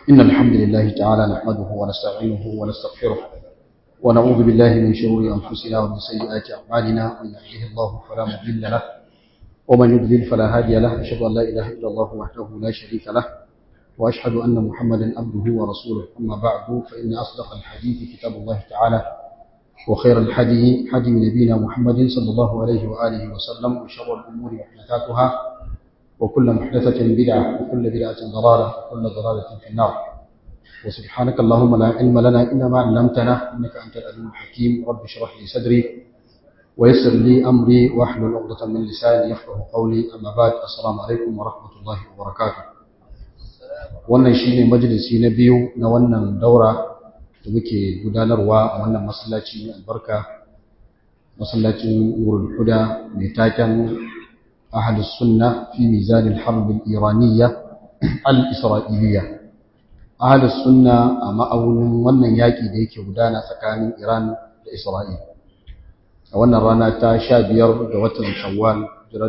إن الحمد لله تعالى نحمده ونستعينه ونستغفره ونعوذ بالله من شرور أنفسنا ومن سيئات أعمالنا من يهده الله فلا مضل له ومن يضلل فلا هادي له أشهد أن لا إله إلا الله وحده لا شريك له وأشهد أن محمدا عبده ورسوله أما بعد فإن أصدق الحديث كتاب الله تعالى وخير الحدي حدي نبينا محمد صلى الله عليه وآله وسلم وشر الأمور محدثاتها وكل محدثة بدعة وكل بدعة ضلالة وكل ضلالة في النار وسبحانك اللهم لا علم لنا إلا ما علمتنا إنك أنت العليم الحكيم رب اشرح لي صدري ويسر لي أمري واحلل عقدة من لساني يفقه قولي أما بعد السلام عليكم ورحمة الله وبركاته wannan shine majalisi na biyu na wannan daura da muke gudanarwa a wannan masallaci mai albarka masallacin Nurul Huda mai taken Ahlus Sunna fi mizan al-harb al-iraniyya al-isra'iliyya Ahlus Sunna a ma'aunin wannan yaki da yake gudana tsakanin Iran da Isra'il a wannan rana ta 15 ga watan Shawwal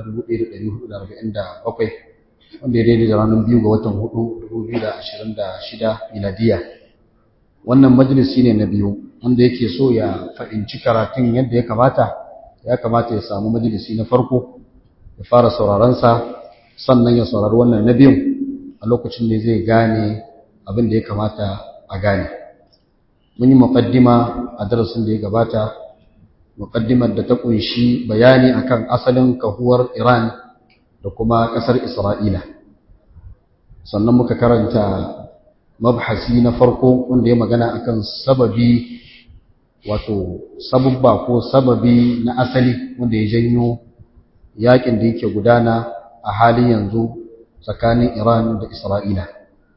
1447 wanda ya daidai da ranar biyu ga watan hudu 2026 miladiya wannan majalisi ne na biyu wanda yake so ya fahimci karatun yadda ya kamata ya kamata ya samu majalisi na farko ya fara sauraronsa sannan ya saurari wannan na biyun a lokacin da zai gane abin da ya kamata a gane mun yi muƙaddima a darasin da ya gabata muƙaddimar da ta ƙunshi bayani akan asalin kahuwar iran da kuma ƙasar Isra'ila. Sannan muka karanta mabhasi na farko wanda ya magana akan sababi wato sabubba ko sababi na asali wanda ya janyo yakin da yake gudana a halin yanzu tsakanin Iran da Isra'ila.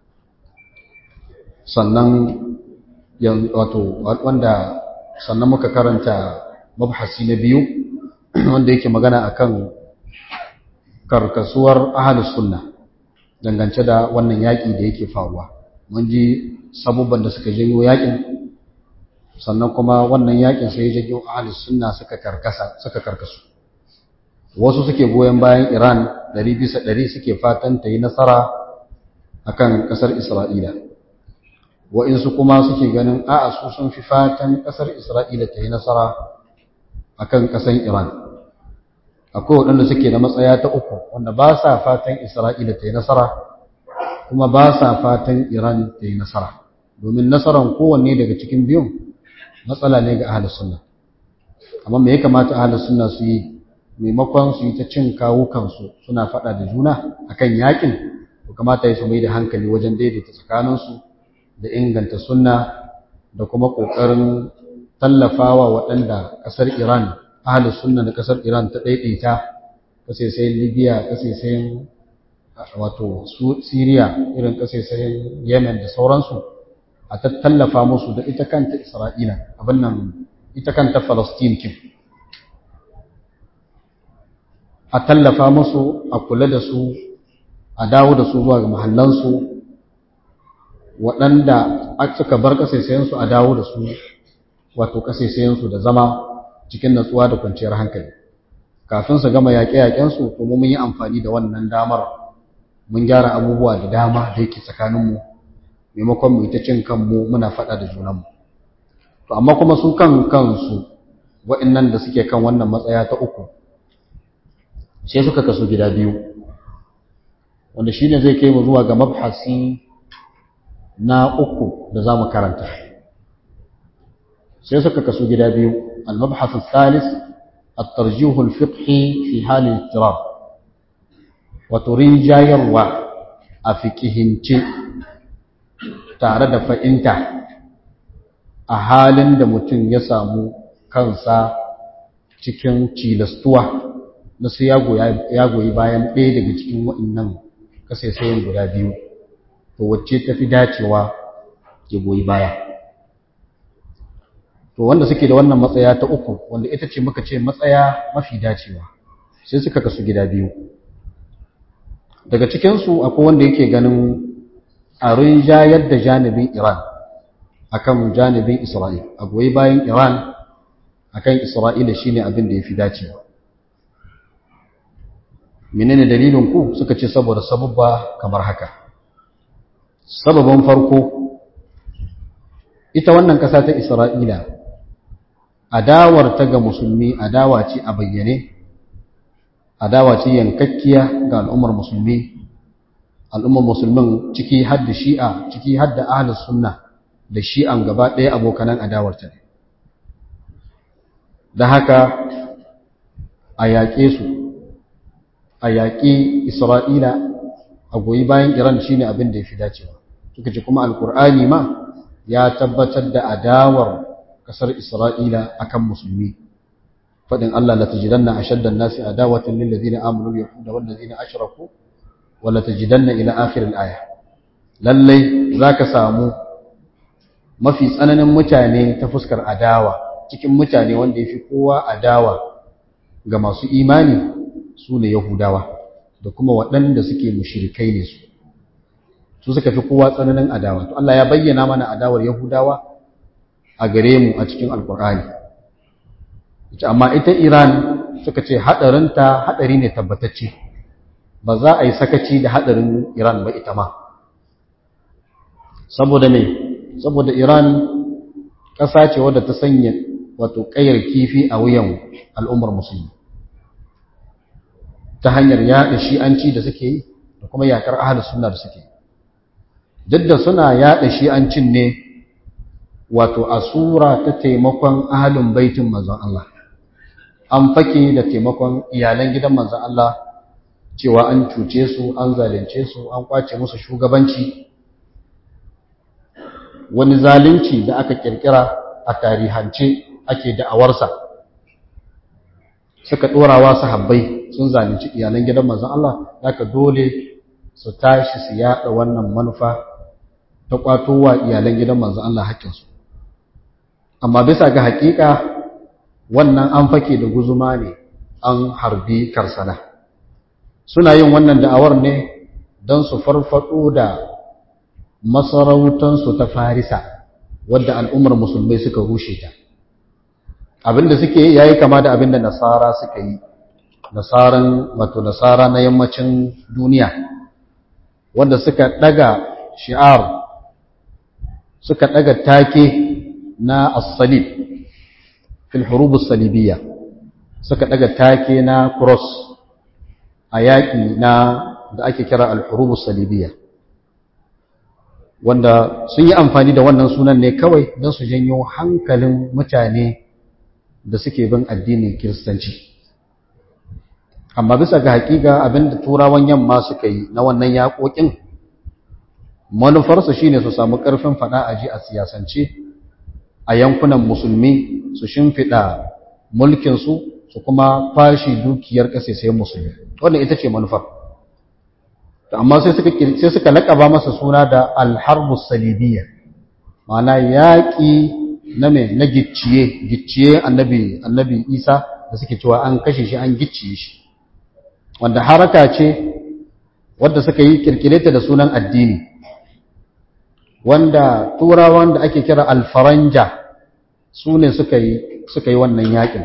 Sannan wato wanda sannan muka karanta mabhasi na biyu wanda yake magana akan karkasuwar ahalus sunna dangance da wannan yaƙi da yake faruwa mun ji sabubban da suka janyo yaƙin sannan kuma wannan yaƙin sai ya janyo ahalus sunna suka karkasa suka karkasu wasu suke goyon bayan Iran ɗari bisa ɗari suke fatan ta yi nasara akan ƙasar Isra'ila wa'insu kuma suke ganin a'a su sun fi fatan ƙasar Isra'ila ta yi nasara akan ƙasar Iran akwai waɗanda suke da matsaya ta uku wanda ba sa fatan isra'ila ta yi nasara kuma ba sa fatan iran ta yi nasara domin nasaran kowanne daga cikin biyun matsala ne ga ahalus sunna amma me ya kamata ahalus sunna su yi maimakon su yi ta cin kawukansu suna faɗa da juna akan yakin to kamata ya su mai da hankali wajen daidaita tsakaninsu da inganta sunna da kuma ƙoƙarin tallafawa waɗanda ƙasar iran ahalus sunna da kasar Iran ta daidaita kasaisayin Libya kasaisayin wato Syria irin kasaisayin Yemen da sauransu a tallafa musu da ita kanta Isra'ila abin nan ita kanta Palestine kin a tallafa musu a kula da su a dawo da su zuwa ga mahallansu waɗanda suka bar kasaisayensu a dawo da su wato kasaisayensu da zama cikin natsuwa da kwanciyar hankali kafin su gama yaƙe-yaƙensu kuma mun yi amfani da wannan damar mun gyara abubuwa da dama da yake tsakaninmu maimakon mu ita cin kanmu muna faɗa da junanmu to amma kuma su kan kansu waɗannan da suke kan wannan matsaya ta uku sai suka kasu gida biyu wanda shi ne zai kai mu zuwa ga mabhasi na uku da za mu karanta sai suka kasu gida biyu المبحث الثالث الترجيح الفقهي في حال الاضطراب وترين جايروا أفكهنتي tare da fa'inta a halin da mutum ya samu kansa cikin cilastuwa na su ya goyi bayan ɗaya daga cikin waɗannan kasaisayin guda biyu to wacce ta fi dacewa ya goyi baya to wanda suke da wannan matsaya ta uku wanda ita ce muka ce matsaya mafi dacewa sai suka kasu gida biyu daga cikinsu akwai wanda yake ganin a rinjayar da janibin iran akan janibin isra'il a goyi bayan iran akan isra'ila shine abin da ya fi dacewa menene dalilin ku suka ce saboda sabubba kamar haka sababin farko ita wannan ƙasa ta isra'ila adawar ta ga musulmi adawa ce a bayyane adawa ce yankakkiya ga al'ummar musulmi al'ummar musulmin ciki hadda shi'a ciki hadda ahlus sunna da shi'an gaba ɗaya abokanan adawar ta ne da haka a yaƙe su a yaƙi isra'ila a goyi bayan iran shine abin da ya fi dacewa suka ce kuma alkur'ani ma ya tabbatar da adawar ƙasar isra'ila akan musulmi faɗin allah la tajidanna ashaddan nasi adawatan lil ladina amanu yahuda wal ladina ashraku wa la tajidanna ila akhir al aya lallai zaka samu mafi tsananin mutane ta fuskar adawa cikin mutane wanda yafi kowa adawa ga masu imani su ne Yahudawa da kuma waɗanda suke mushrikai ne su su suka fi kowa tsananin adawa to Allah ya bayyana mana adawar Yahudawa a gare mu a cikin Alƙur'ani amma ita Iran suka ce hadarinta hadari ne tabbatacce ba za a yi sakaci da hadarin Iran ba ita ma saboda me saboda Iran ƙasa ce wadda ta sanya wato ƙayar kifi a wuyan al'ummar musulmi ta hanyar yaɗa shi'anci da suke yi da kuma yaƙar ahalus sunna da suke duk da suna yaɗa shi'ancin ne wato a sura ta taimakon ahalin baitin manzon Allah an fake da taimakon iyalan gidan manzon Allah cewa an cuce su an zalunce su an kwace musu shugabanci wani zalunci da aka kirkira a tarihance ake da'awarsa suka ɗorawa sahabbai sun zalunci iyalan gidan manzon Allah haka dole su tashi su yaɗa wannan manufa ta kwatowa iyalan gidan manzon Allah haƙƙinsu amma bisa ga haƙiƙa wannan an fake da guzuma ne an harbi karsana suna yin wannan da'awar ne don su farfaɗo da masarautansu ta farisa wadda al'ummar musulmai suka rushe ta abinda suke yayi kama da abinda nasara suka yi nasaran wato nasara na yammacin duniya wanda suka daga shi'ar suka daga take na as-salib fil hurub as-salibiyya suka daga take na cross a yaƙi na da ake kira al-hurub as-salibiyya wanda sun yi amfani da wannan sunan ne kawai don su janyo hankalin mutane da suke bin addinin kiristanci amma bisa ga hakika abinda turawan yamma suka yi na wannan yaƙoƙin manufarsu shine su samu ƙarfin faɗa a ji a siyasance a yankunan musulmi su shimfiɗa mulkinsu su kuma fashi dukiyar ƙasashen musulmi wannan ita ce manufar amma sai suka sai suka laƙaba masa suna da alharbus salibiyya ma'ana yaƙi na me na gicciye gicciye annabi annabi Isa da suke cewa an kashe shi an gicciye shi wanda haraka ce wadda suka yi kirkireta da sunan addini wanda turawan da ake kira alfaranja su ne suka yi suka yi wannan yakin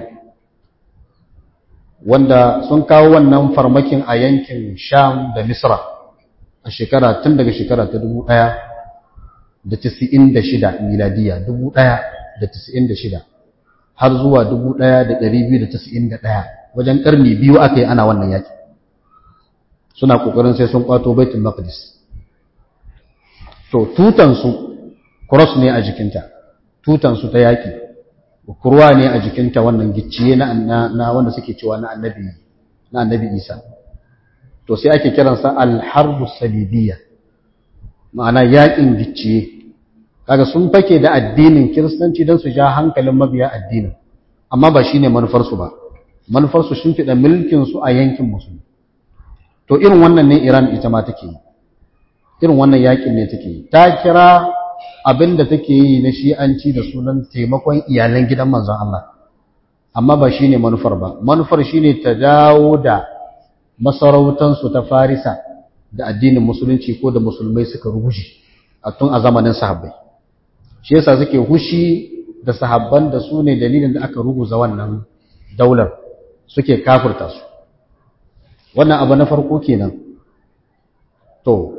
wanda sun kawo wannan farmakin a yankin sham da misra a shekara tun daga shekara ta dubu ɗaya da tisa'in da shida miladiya dubu ɗaya da tisa'in da shida har zuwa dubu ɗaya da ɗari biyu da tisa'in da ɗaya wajen ƙarni biyu aka yi ana wannan yaƙi suna ƙoƙarin sai sun ƙwato baitul maqdis to tutansu cross ne a jikinta tutansu ta yaƙi kurwa ne a jikinta wannan gicciye na, na, wanda suke cewa na annabi na annabi isa to sai ake kiransa alharbu salibiyya ma'ana yaƙin gicciye kaga sun fake da addinin kiristanci don su ja hankalin mabiya addinin amma ba shine manufarsu ba manufarsu sun fiɗa mulkinsu a yankin musulmi to irin wannan ne iran ita ma take yi irin wannan yaƙin ne take yi ta kira abin da take yi na shi'anci da sunan taimakon iyalan gidan manzon Allah amma ba shine manufar ba manufar shine ta dawo da masarautansu ta farisa da addinin musulunci ko da musulmai suka rushe a tun a zamanin sahabbai shi yasa suke hushi da sahabban da su ne dalilin da aka ruguza wannan daular suke kafirta su wannan abu na farko kenan to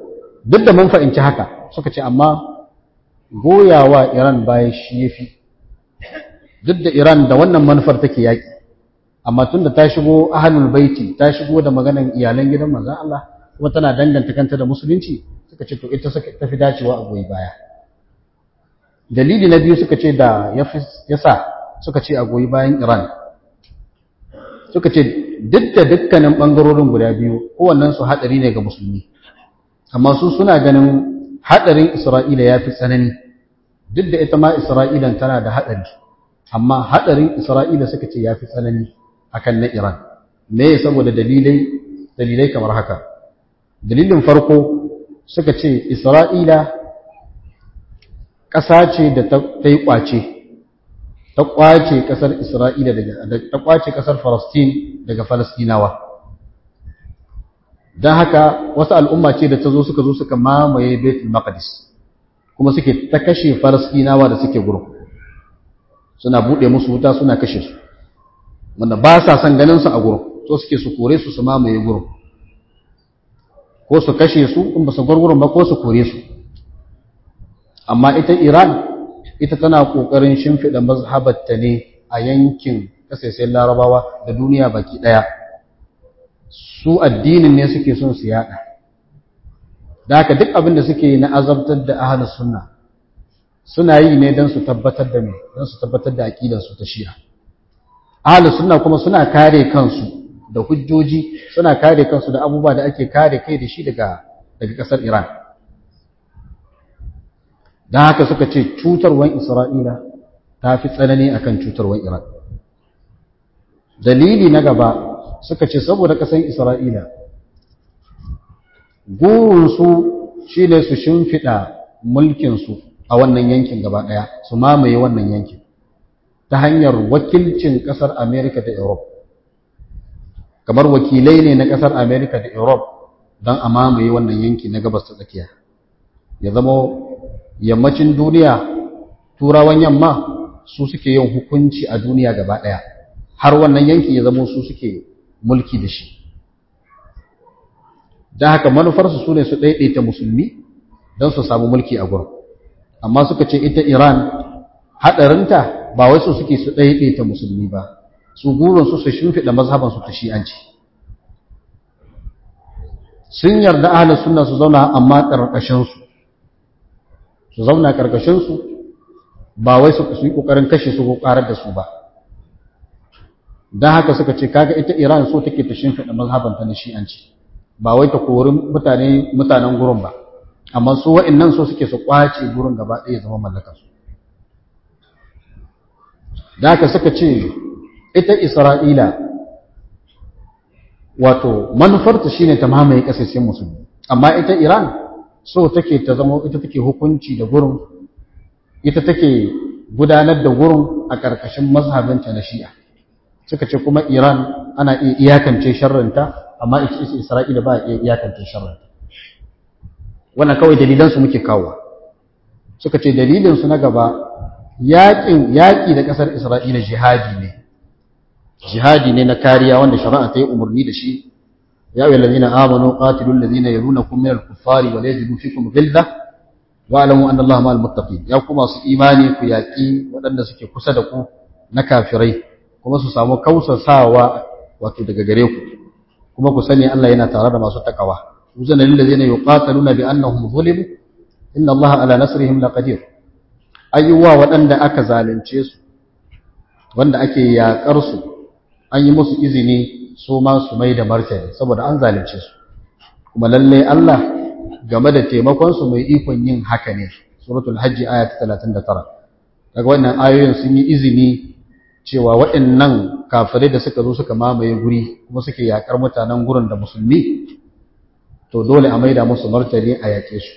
duk da mun fahimci haka suka ce amma goyawa Iran baya shi yafi duk da Iran da wannan manufar take yaki amma tunda ta shigo ahlul baiti ta shigo da maganan iyalan gidan manzon Allah kuma tana danganta kanta da musulunci suka ce to ita suka tafi dacewa a goyi baya dalili na biyu suka ce da yasa suka ce a goyi bayan Iran suka ce duk da dukkanin bangarorin guda biyu kowannen su hadari ne ga musulmi amma su suna ganin hadarin Isra'ila ya fi tsanani duk da ita ma Isra'ilan tana da hadari amma hadarin Isra'ila suka ce ya fi tsanani akan na Iran me saboda dalilai dalilai kamar haka dalilin farko suka ce Isra'ila ƙasa ce da ta yi ƙwace ta ƙwace ƙasar Isra'ila daga ta ƙwace ƙasar Falastin daga Falastinawa don haka wasu al'umma ce da ta zo suka zo suka mamaye Betul Maqdis kuma suke ta kashe Falastinawa da suke gurin suna buɗe musu wuta suna kashe su wanda ba sa son ganin su a gurin so suke su kore su su mamaye gurin ko su kashe su in ba su gurgurun ba ko su kore su amma ita Iran ita tana kokarin shimfida mazhabarta ne a yankin kasashen Larabawa da duniya baki daya su addinin ne suke son su yada da haka duk abin da suke na azabtar da ahlus sunna suna yi ne don su tabbatar da me don su tabbatar da aqidar su ta Shi'a ahlus sunna kuma suna kare kansu da hujjoji suna kare kansu da abubuwa da ake kare kai da shi daga daga kasar Iran don haka suka ce cutarwan Isra'ila ta fi tsanani akan cutarwan Iran dalili na gaba suka ce saboda kasar Isra'ila gurinsu shi ne su shimfiɗa mulkinsu a wannan yankin gaba ɗaya su mamaye wannan yankin ta hanyar wakilcin ƙasar Amerika da Europe kamar wakilai ne na ƙasar Amerika da Europe don a mamaye wannan yanki na gabas ta tsakiya ya zama yammacin duniya turawan yamma su suke yin hukunci a duniya gaba ɗaya har wannan yanki ya zama su suke mulki da shi don haka manufarsu su ne su ɗaiɗaita musulmi don su samu mulki a gurin amma suka ce ita iran haɗarinta ba wai su suke su ɗaiɗaita musulmi ba su gurinsu su shimfiɗa mazhabansu ta shi'anci sun yarda ahalin suna su zauna amma ƙarƙashinsu su zauna ƙarƙashinsu ba wai su yi ƙoƙarin kashe su ko ƙarar da su ba don haka suka ce kaga ita iran so take ta shimfiɗa mazhabanta na shi'anci ba wai ta kori mutane mutanen gurin ba amma su wa'annan so suke su ƙwace gurin gaba ɗaya zama mallakarsu da haka suka ce ita isra'ila wato manufarta shine ta mamaye ƙasashen musulmi amma ita iran so take ta zama ita take hukunci da gurin ita take gudanar da gurin a ƙarƙashin mazhabinta na shi'a suka ce kuma iran ana iya iyakance sharrinta amma ita ita isra'ila ba iya iyakance sharrinta wannan kawai dalilansu muke kawo suka ce dalilinsu na gaba yaƙin yaƙi da ƙasar isra'ila jihadi ne jihadi ne na kariya wanda shari'a ta yi umarni da shi ya ayyuhal ladina amanu qatilul ladina yalunakum minal kuffari wa la yajidu fikum ghilza wa alamu anna allaha ma'al muttaqin ya kuma su imani ku yaƙi waɗanda suke kusa da ku na kafirai kuma su samu kausasawa wato daga gare ku kuma ku sani Allah yana tare da masu takawa uzana lil ladina yuqataluna bi annahum zulimu inna allaha ala nasrihim laqadir ayyuwa waɗanda aka zalunce su wanda ake yaƙar su an yi musu izini su ma su mai da martani saboda an zalunce su kuma lalle Allah game da taimakon su mai ikon yin haka ne suratul hajji aya ta 39 daga wannan ayoyin sun yi izini cewa waɗannan kafirai da suka zo suka mamaye guri kuma suke yaƙar mutanen gurin da musulmi to dole a maida musu martani a yaƙe su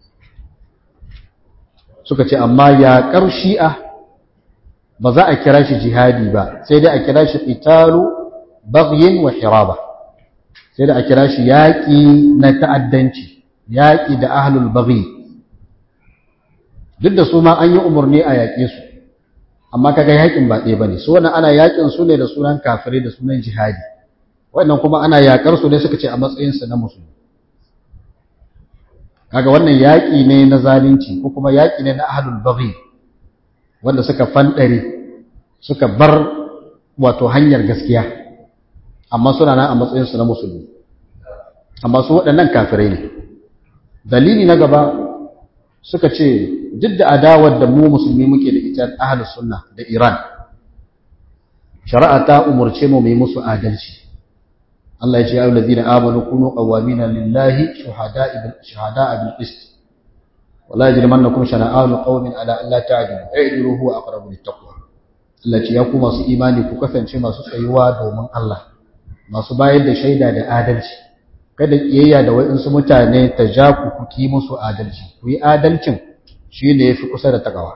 suka ce amma yaƙar shi'a ba za a kira shi jihadi ba sai dai a kira shi italu baghyin wa hiraba sai dai a kira shi yaƙi na ta'addanci yaƙi da ahlul baghi duk da su ma an yi umarni a yaƙe su amma kaga yaƙin ba ɗaya bane su wannan ana yaƙin su ne da sunan kafirai da sunan jihadi wannan kuma ana yaƙar su ne suka ce a matsayin su na musulmi kaga wannan yaƙi ne na zalunci ko kuma yaƙi ne na ahlul baghi wanda suka fandare suka bar wato hanyar gaskiya amma suna nan a matsayin su na musulmi amma su waɗannan kafirai ne dalili na gaba suka ce duk da adawar da mu musulmi muke da ita ahlus sunna da Iran shari'a ta umurce mu mai musu adalci Allah ya ce ya ayyuhallazina amanu kunu qawwamina lillahi shuhada'a bil shuhada'a bil qist wala yajrimannakum shana'anu qawmin ala alla ta'dilu i'dilu huwa aqrabu lit taqwa Allah ce ya ku masu imani ku kasance masu tsayuwa domin Allah masu bayar da shaida da adalci kada kiyayya da waɗansu mutane ta ja ku ku ki musu adalci ku yi adalcin shine yafi kusa da takawa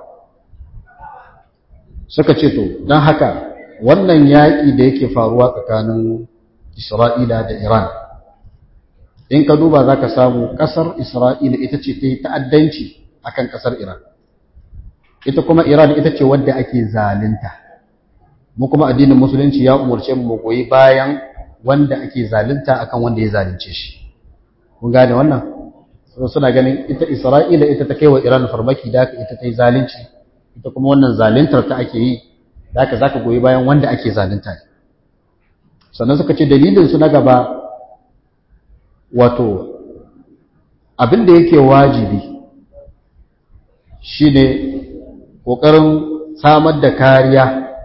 suka ce to dan haka wannan yaƙi da yake faruwa tsakanin Isra'ila da Iran. In ka duba za ka samu ƙasar Isra'ila ita ce ta yi ta'addanci a kan ƙasar Iran. Ita kuma Iran ita ce wadda ake zalinta. Mu kuma addinin Musulunci ya umarce mu goyi bayan wanda ake zalinta akan wanda ya zalunce shi. Kun gane wannan? Suna ganin ita Isra'ila ita ta kai wa Iran farmaki da ita ta yi zalunci, ita kuma wannan zaluntar ta ake yi, da haka za ka goyi bayan wanda ake zalunta ne. sannan suka ce dalilinsu na gaba wato abin da yake wajibi shi ne ƙoƙarin samar da kariya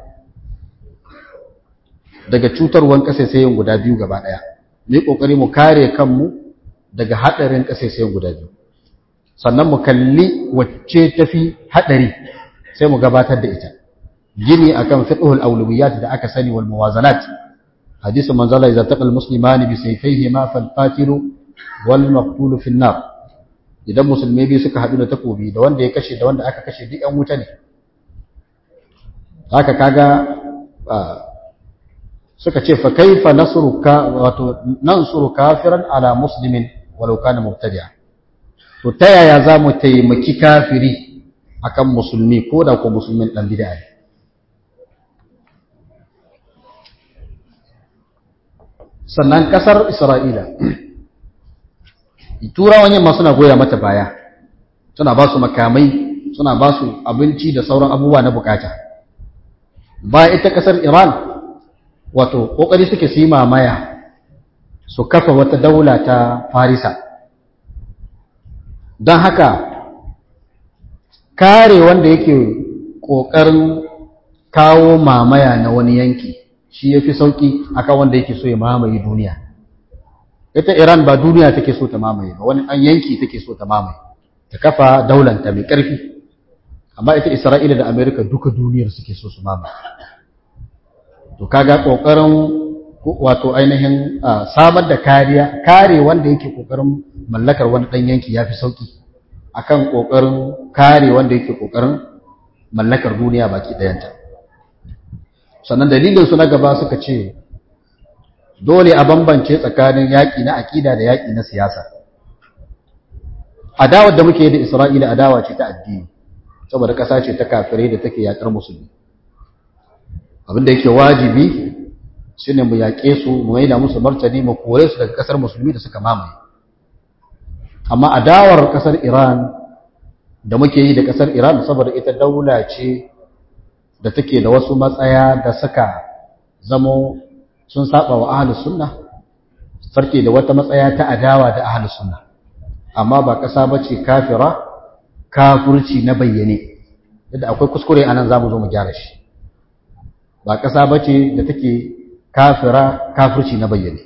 daga cutarwan ƙasaisayin guda biyu gaba ɗaya ne ƙoƙari mu kare kanmu daga haɗarin ƙasaisayin guda biyu sannan mu kalli wacce tafi haɗari sai mu gabatar da ita gini akan fiqhul awlawiyat da aka sani wal muwazanat hadisin manzala idza taqal muslimani bi sayfayhima fal qatilu wal maqtulu fi nar idan musulmai biyu suka hadu da takobi da wanda ya kashe da wanda aka kashe duk yan wuta ne haka kaga suka ce fa kaifa nasruka wato nansuru kafiran ala muslimin walau kana mubtadi'a to ta yaya za mu taimaki kafiri akan musulmi ko da ko musulmin dan bid'a ne sannan kasar Isra'ila turawan yamma suna goya mata baya suna ba su makamai suna ba su abinci da sauran abubuwa na bukata ba ita kasar Iran wato kokari suke su yi mamaya su kafa wata daula ta Farisa don haka kare wanda yake kokarin kawo mamaya na wani yanki shi ya fi sauƙi akan wanda yake so ya mamaye duniya ita iran ba duniya take so ta mamaye ba wani an yanki take so ta mamaye ta kafa daulanta mai ƙarfi amma ita isra'ila da amerika duka duniyar suke so su mamaye to kaga ƙoƙarin wato ainihin samar da kariya kare wanda yake ƙoƙarin mallakar wani ɗan yanki ya fi sauƙi akan ƙoƙarin kare wanda yake ƙoƙarin mallakar duniya baki ɗayanta sannan dalilinsu na gaba suka ce dole a bambance tsakanin yaƙi na aƙida da yaƙi na siyasa adawar da muke da isra'ila adawa ce ta addini saboda ƙasa ce ta kafirai da take yaƙar musulmi abinda yake wajibi shi ne mu yaƙe su mu maida musu martani mu kore su daga ƙasar musulmi da suka mamaye amma adawar ƙasar iran da muke yi da ƙasar iran saboda ita daula ce da take da wasu matsaya da suka zamo sun saba wa ahlus sunna sarki da wata matsaya ta adawa da ahlus sunna amma ba kasa bace kafira kafirci na bayyane yadda akwai kuskure anan zamu zo mu gyara shi ba kasa bace da take kafira kafirci na bayyane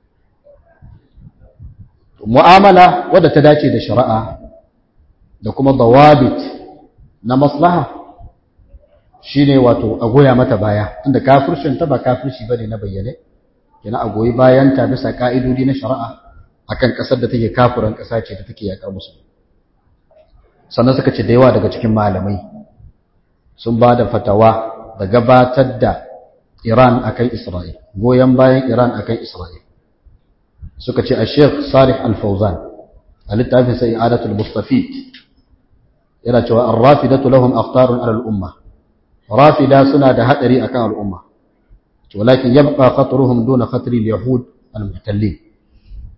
mu'amala wadda ta dace da shari'a da kuma dawabit na maslaha shine wato a goya mata baya tunda kafircin ta ba kafirci bane na bayyane kina a goyi bayan ta bisa ka'idodi na shari'a akan kasar da take kafiran kasa ce da take yakar musu sannan suka ce da yawa daga cikin malamai sun ba da fatawa da gabatar da Iran akan Isra'il goyon bayan Iran akan Isra'il suka ce a Sheikh Salih Al-Fawzan a littafin sai I'adatul Mustafid yana cewa ar-rafidatu lahum akhtarun ala al-umma rafida suna da hadari akan al'umma walakin yabqa khatruhum duna khatri al-yahud al-muhtallin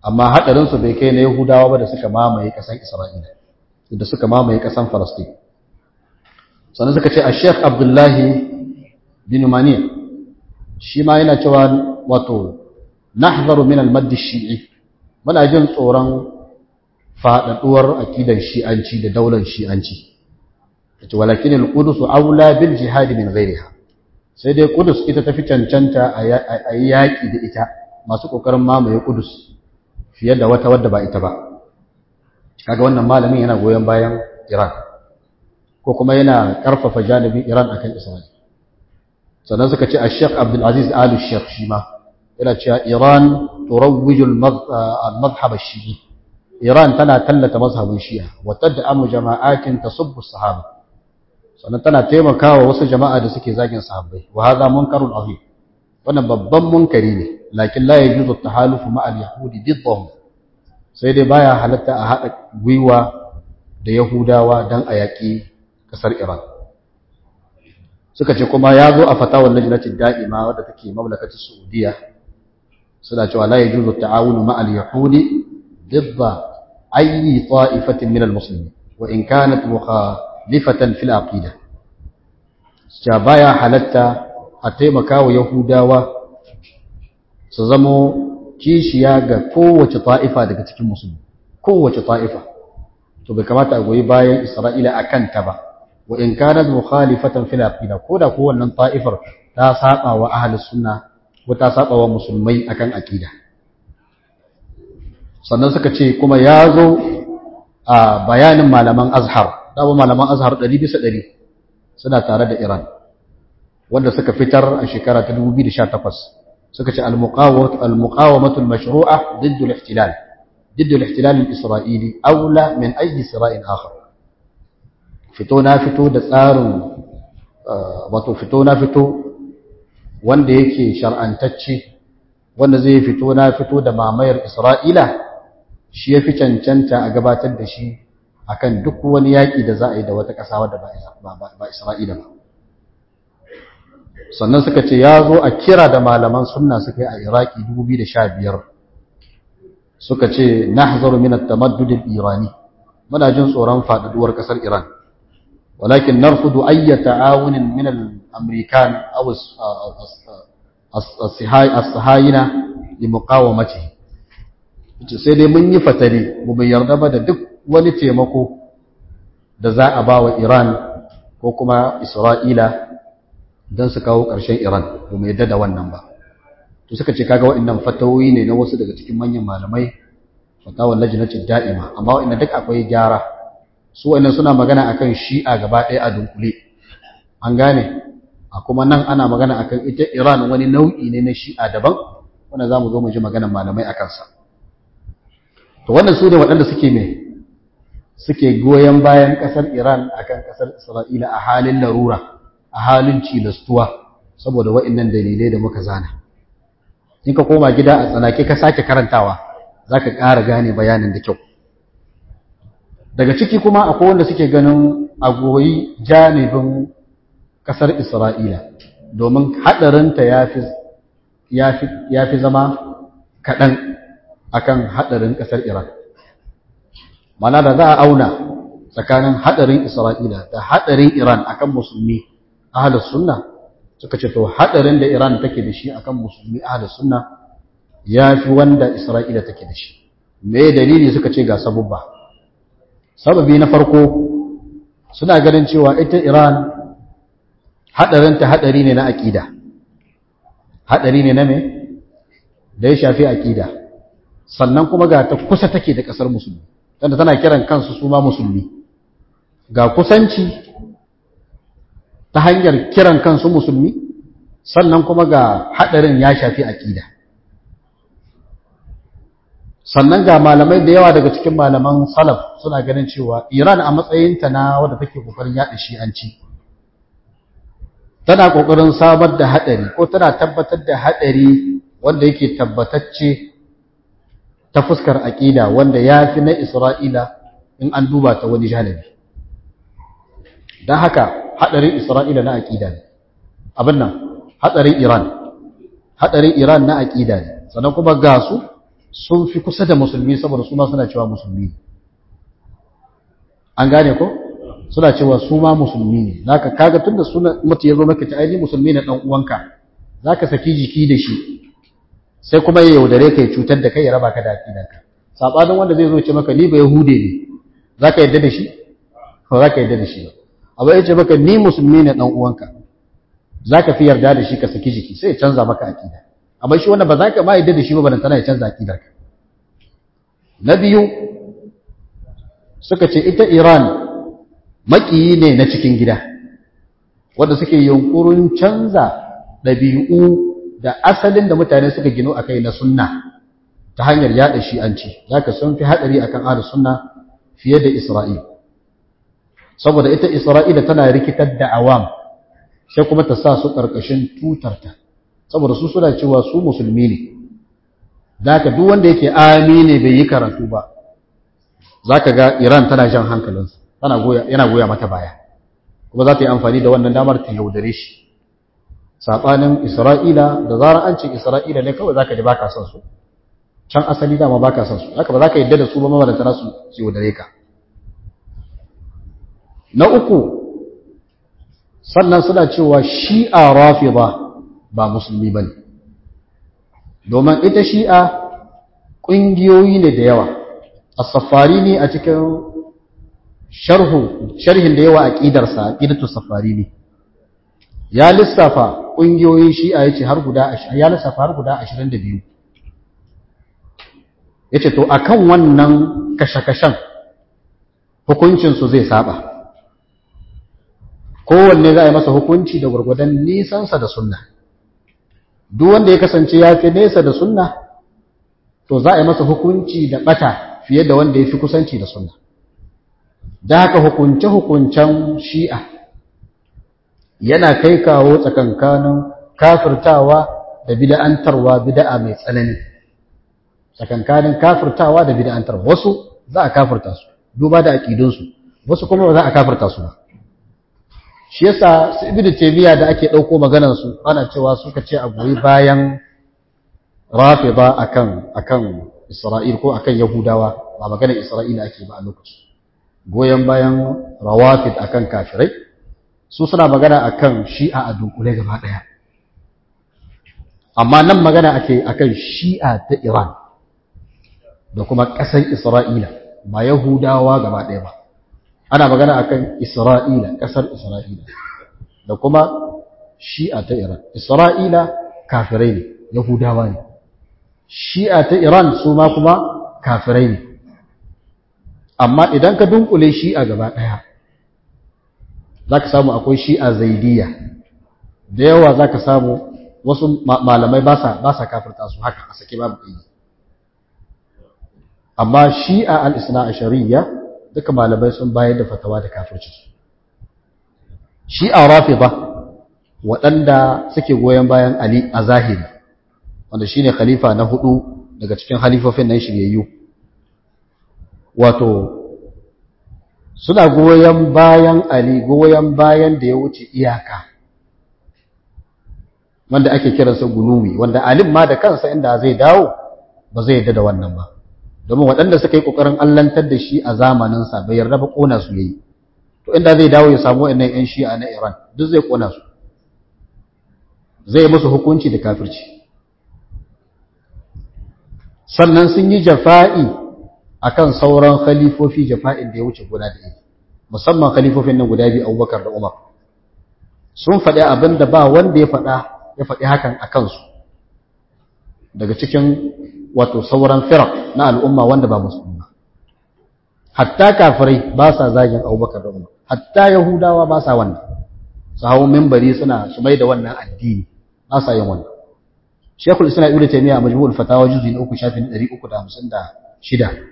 amma haɗarinsu bai kai na yahudawa ba da suka mamaye ƙasan isra'ila da suka mamaye ƙasan falastin sannan suka ce a sheikh abdullahi bin mani shi ma yana cewa wato nahzaru min al-maddi shi'i muna jin tsoron faɗaɗuwar akidan shi'anci da daular shi'anci yace walakin al-qudus aula bil jihad min ghayriha sai dai qudus ita tafi cancanta a yaki da ita masu kokarin mamaye qudus fiye da wata wadda ba ita ba kaga wannan malamin yana goyon bayan Iran ko kuma yana karfafa janibin Iran akan Isra'il sannan suka ce Sheikh Abdul Aziz Al Sheikh shi ma yana cewa Iran turawwiju al-madhhab al-shi'i Iran tana tallata mazhabin Shi'a wa tad'amu jama'atin tasubbu as-sahaba sannan tana taimakawa wasu jama'a da suke zagin sahabbai wa hadha munkarun azim wannan babban munkari ne lakin la yajuzu at-tahalufu ma'a al-yahudi diddahum sai dai baya halatta a hada gwiwa da yahudawa dan a yaki kasar Iran suka ce kuma ya zo a fatawar lajnatin da'ima wadda take mamlakatar Saudiya suna cewa la yajuzu at-ta'awunu ma'a al-yahudi ضد أي طائفة من المسلمين وإن كانت مخالفة في العقيدة جابايا حلتا أتيمكا ويهودا سزمو kishiya ga kowace ta'ifa daga cikin musulmi kowace ta'ifa to bai kamata a goyi bayan Isra'ila akan ta ba wa in kanat mukhalifatan fil aqida koda ko wannan ta'ifar ta saba wa ahlus sunna ko ta saba wa musulmai akan aqida sannan suka ce kuma ya zo a bayanin malaman azhar dama malaman azhar ɗari bisa ɗari suna tare da iran wanda suka fitar a shekara ta 2018 suka ce al-muqawamatu al-mashru'a ضد الاحتلال ضد الاحتلال الإسرائيلي أولى من أي صراع آخر fito na fito da tsarin wato fito na fito wanda yake shar'antacce wanda zai fito na fito da mamayar Isra'ila shi ya fi cancanta a gabatar da shi akan duk wani yaƙi da za a yi da wata ƙasa wadda ba Isra'ila ba. Sannan suka ce ya zo a kira da malaman sunna suka yi a Iraki 2015 suka ce na hazaru minat tamaddudin Irani, muna jin tsoron faɗaɗuwar ƙasar Iran. ولكن نرفض أي تعاون من الأمريكان أو الصهاينة لمقاومته sai dai mun yi fatali mu bai yarda ba da duk wani taimako da za a ba wa Iran ko kuma Isra'ila don su kawo ƙarshen Iran ba mu yarda da wannan ba to suka ce kaga waɗannan fatawoyi ne na wasu daga cikin manyan malamai fatawar lajinatin da'ima amma waɗannan duk akwai gyara su wa'annan suna magana akan shi'a gaba ɗaya a dunkule an gane a kuma nan ana magana akan ita Iran wani nau'i ne na shi'a daban wanda za mu zo mu ji maganar malamai a kansa to wannan su ne waɗanda suke mai suke goyon bayan ƙasar Iran akan ƙasar Isra'ila a halin larura a halin cilastuwa saboda wa'annan dalilai da muka zana in ka koma gida a tsanake ka sake karantawa za ka ƙara gane bayanin da kyau daga ciki kuma akwai wanda suke ganin a goyi janibin ƙasar Isra'ila domin haɗarinta ya fi zama kaɗan akan haɗarin ƙasar Iran. Mana da za a auna tsakanin haɗarin Isra'ila da haɗarin Iran akan musulmi ahalus sunna suka ce to haɗarin da Iran take da shi akan musulmi ahalus sunna ya fi wanda Isra'ila take da shi. Me dalili suka ce ga sabubba. sababi na farko suna ganin cewa ita Iran hadarinta hadari ne na akida hadari ne na me da ya shafi akida sannan kuma ga ta kusa take da kasar musulmi tunda tana kiran kansu su ma musulmi ga kusanci ta hanyar kiran kansu musulmi sannan kuma ga hadarin ya shafi akida sannan ga malamai da yawa daga cikin malaman salaf suna ganin cewa Iran a matsayinta na wadda take kokarin yaɗa shi'anci tana kokarin samar da hadari ko tana tabbatar da hadari wanda yake tabbatacce ta fuskar aqida wanda yafi na Isra'ila in an duba ta wani janibi dan haka hadarin Isra'ila na aqida ne abin nan hadarin Iran hadarin Iran na aqida ne sannan kuma ga su sun fi kusa da musulmi saboda su ma suna cewa musulmi an gane ko suna cewa su ma musulmi ne zaka kaga tunda suna mutu yazo maka ta aini musulmi ne dan uwanka zaka saki jiki da shi sai kuma ya yaudare ka ya cutar da kai ya raba ka da aqidanka sabanin wanda zai zo ce maka ni ba yahude ne zaka yadda da shi ko zaka yadda da shi ba abu ya ce maka ni musulmi ne dan uwanka zaka fi yarda da shi ka saki jiki sai ya canza maka aqida amma shi wannan ba za ka ma yadda da shi ba ban tana ya canza aqidarka na biyu suka ce ita Iran makiyi ne na cikin gida wanda suke yunkurin canza ɗabi'u da asalin da mutane suka gino a kai na sunna ta hanyar yaɗa shi'anci za ka sun fi haɗari a kan ahlus sunna fiye da Isra'il saboda ita Isra'ila tana rikitar da awam sai kuma ta sa su ƙarƙashin tutarta saboda su suna cewa su musulmi ne za ka duk wanda yake amine bai yi karatu ba za ka ga Iran tana jan hankalinsa yana goya mata baya kuma za ta yi amfani da wannan damar ta yaudare shi saɓanin isra'ila da zarar an ce isra'ila ne kawai za ka ji ba ka son su can asali dama ba ka son su haka ba za ka yadda da su ba mamalanta nasu su yaudare ka na uku sannan suna cewa shi'a rafi ba ba musulmi ba ne domin ita shi'a ƙungiyoyi ne da yawa as-safari ne a cikin sharhu sharhin da yawa aqidarsa aqidatu safari ne ya lissafa kungiyoyin shi'a yace har guda ya lissafa har guda 22 yace to akan wannan kashe-kashen hukuncin su zai saba kowanne za a yi masa hukunci da gurgudan nisansa da sunna duk wanda ya kasance ya fi nesa da sunna to za a yi masa hukunci da bata fiye da wanda ya fi kusanci da sunna da haka hukunce-hukuncen shi'a yana kai kawo tsakankanin kafirtawa da bida'antarwa bida'a mai tsanani tsakankanin kafirtawa da bida'antarwa wasu za a kafirta su duba da aƙidunsu wasu kuma ba za a kafirta su ba shi yasa su ibnu taymiya da ake ɗauko maganar su ana cewa suka ce a goyi bayan rafida akan akan isra'il ko akan yahudawa ba maganar isra'ila ake ba a lokacin goyon bayan rawafid akan kafirai su suna magana akan shi'a a dunkule gaba daya amma nan magana ake akan shi'a ta Iran da kuma ƙasar Isra'ila ba Yahudawa gaba daya ba ana magana akan Isra'ila ƙasar Isra'ila da kuma shi'a ta Iran Isra'ila kafirai ne Yahudawa ne shi'a ta Iran su ma kuma kafirai ne amma idan ka dunkule shi'a gaba ɗaya za ka samu akwai shi'a zaidiya da yawa za ka samu wasu malamai ba sa kafirta su haka a sake babu ɗaya amma shi'a al'isna a shari'a duka malamai sun bayar da fatawa da kafirci shi'a rafi ba waɗanda suke goyon bayan ali a zahiri wanda shine khalifa na hudu daga cikin halifofin nan shiryayyu wato suna goyon bayan Ali goyon bayan da ya wuce iyaka wanda ake kiransa guluwi wanda alim ma da kansa inda zai dawo ba zai yadda da wannan ba domin waɗanda suka yi ƙoƙarin allantar da shi a zamaninsa bai yarda ba ƙona su yayi to inda zai dawo ya samu waɗannan 'yan shi'a na Iran duk zai ƙona su zai musu hukunci da kafirci sannan sun yi jafa'i akan sauran khalifofi jafa'in da ya wuce guda da yake musamman khalifofin nan guda biyu Abubakar da Umar sun faɗi abin da ba wanda ya faɗa ya faɗi hakan a kansu daga cikin wato sauran firak na al'umma wanda ba musulmi ba hatta kafirai ba sa zagin Abubakar da Umar hatta Yahudawa ba sa wannan su hawo minbari suna su mai da wannan addini ba sa yin wannan Sheikhul Islam Ibn Taymiyyah a Majmu'ul Fatawa juz'i na 3 shafin 356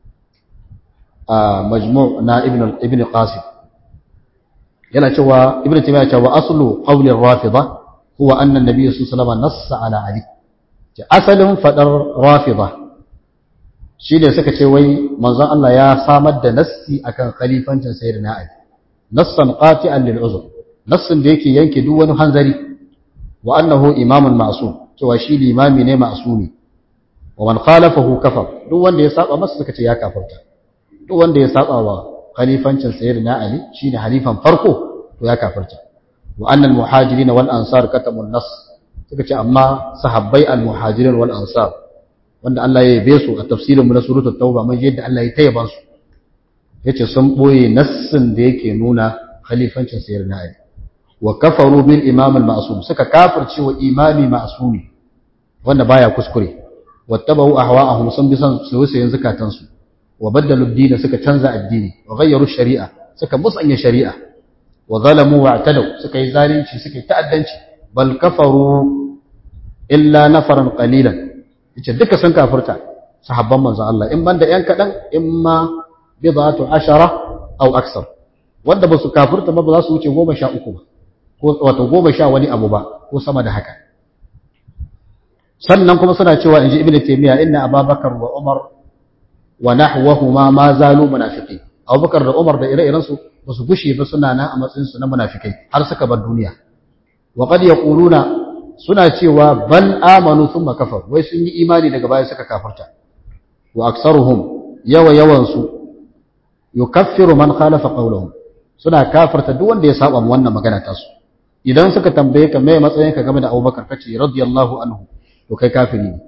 a majmu' na ibn ibn qasim yana cewa ibn taymiya cewa aslu qawli ar-rafida huwa anna an-nabiy sallallahu alaihi wasallam nassa ala ali ce asalin fadar rafida shine suka ce wai manzon Allah ya samar da nassi akan khalifancin sayyidina ali nassan qati'an lil uzr nassin da yake yanke duk wani hanzari wa annahu imamun ma'sum cewa shi limami ne ma'sumi wa man khalafahu kafar duk wanda ya saba masa suka ce ya kafirta duk wanda ya saba wa khalifancin sayyidina ali shine halifan farko to ya kafirta wa annal muhajirin wal ansar katamun nas suka ce amma sahabbai al muhajirin wal ansar wanda Allah ya yabe su a tafsirin mu na suratul tauba mun yadda Allah ya tayyaban su yace sun boye nassin da yake nuna khalifancin sayyidina ali wa kafaru bil imam al ma'sum suka kafirce wa imami ma'sumi wanda baya kuskure wattabau ahwa'ahum sun bi san soyayyen zakatan su wa baddalu ad-din suka canza addini wa ghayyaru shari'a suka musanya shari'a wa zalamu wa atadaw suka yi zalunci suka yi ta'addanci bal kafaru illa nafaran qalilan yace duka sun kafirta sahabban manzon Allah in banda yan kadan imma bid'atu ashara aw aksar wanda ba su kafirta ba ba za su wuce goma sha uku ba ko wato goma sha wani abu ba ko sama da haka sannan kuma suna cewa inji ibnu taymiya inna ababakar wa umar wa nahwahuma ma zalu munafiqin abubakar da umar da ire-iren su ba su gushe ba suna nan a matsayin su na munafikai har suka bar duniya wa qad yaquluna suna cewa bal amanu thumma kafar wai sun yi imani daga baya suka kafarta wa aksaruhum yawa yawan su yukaffiru man khalafa qawluhum suna kafarta duk wanda ya saba wannan magana ta su idan suka tambaye ka me matsayin ka game da Abubakar kace radiyallahu anhu to kai kafiri ne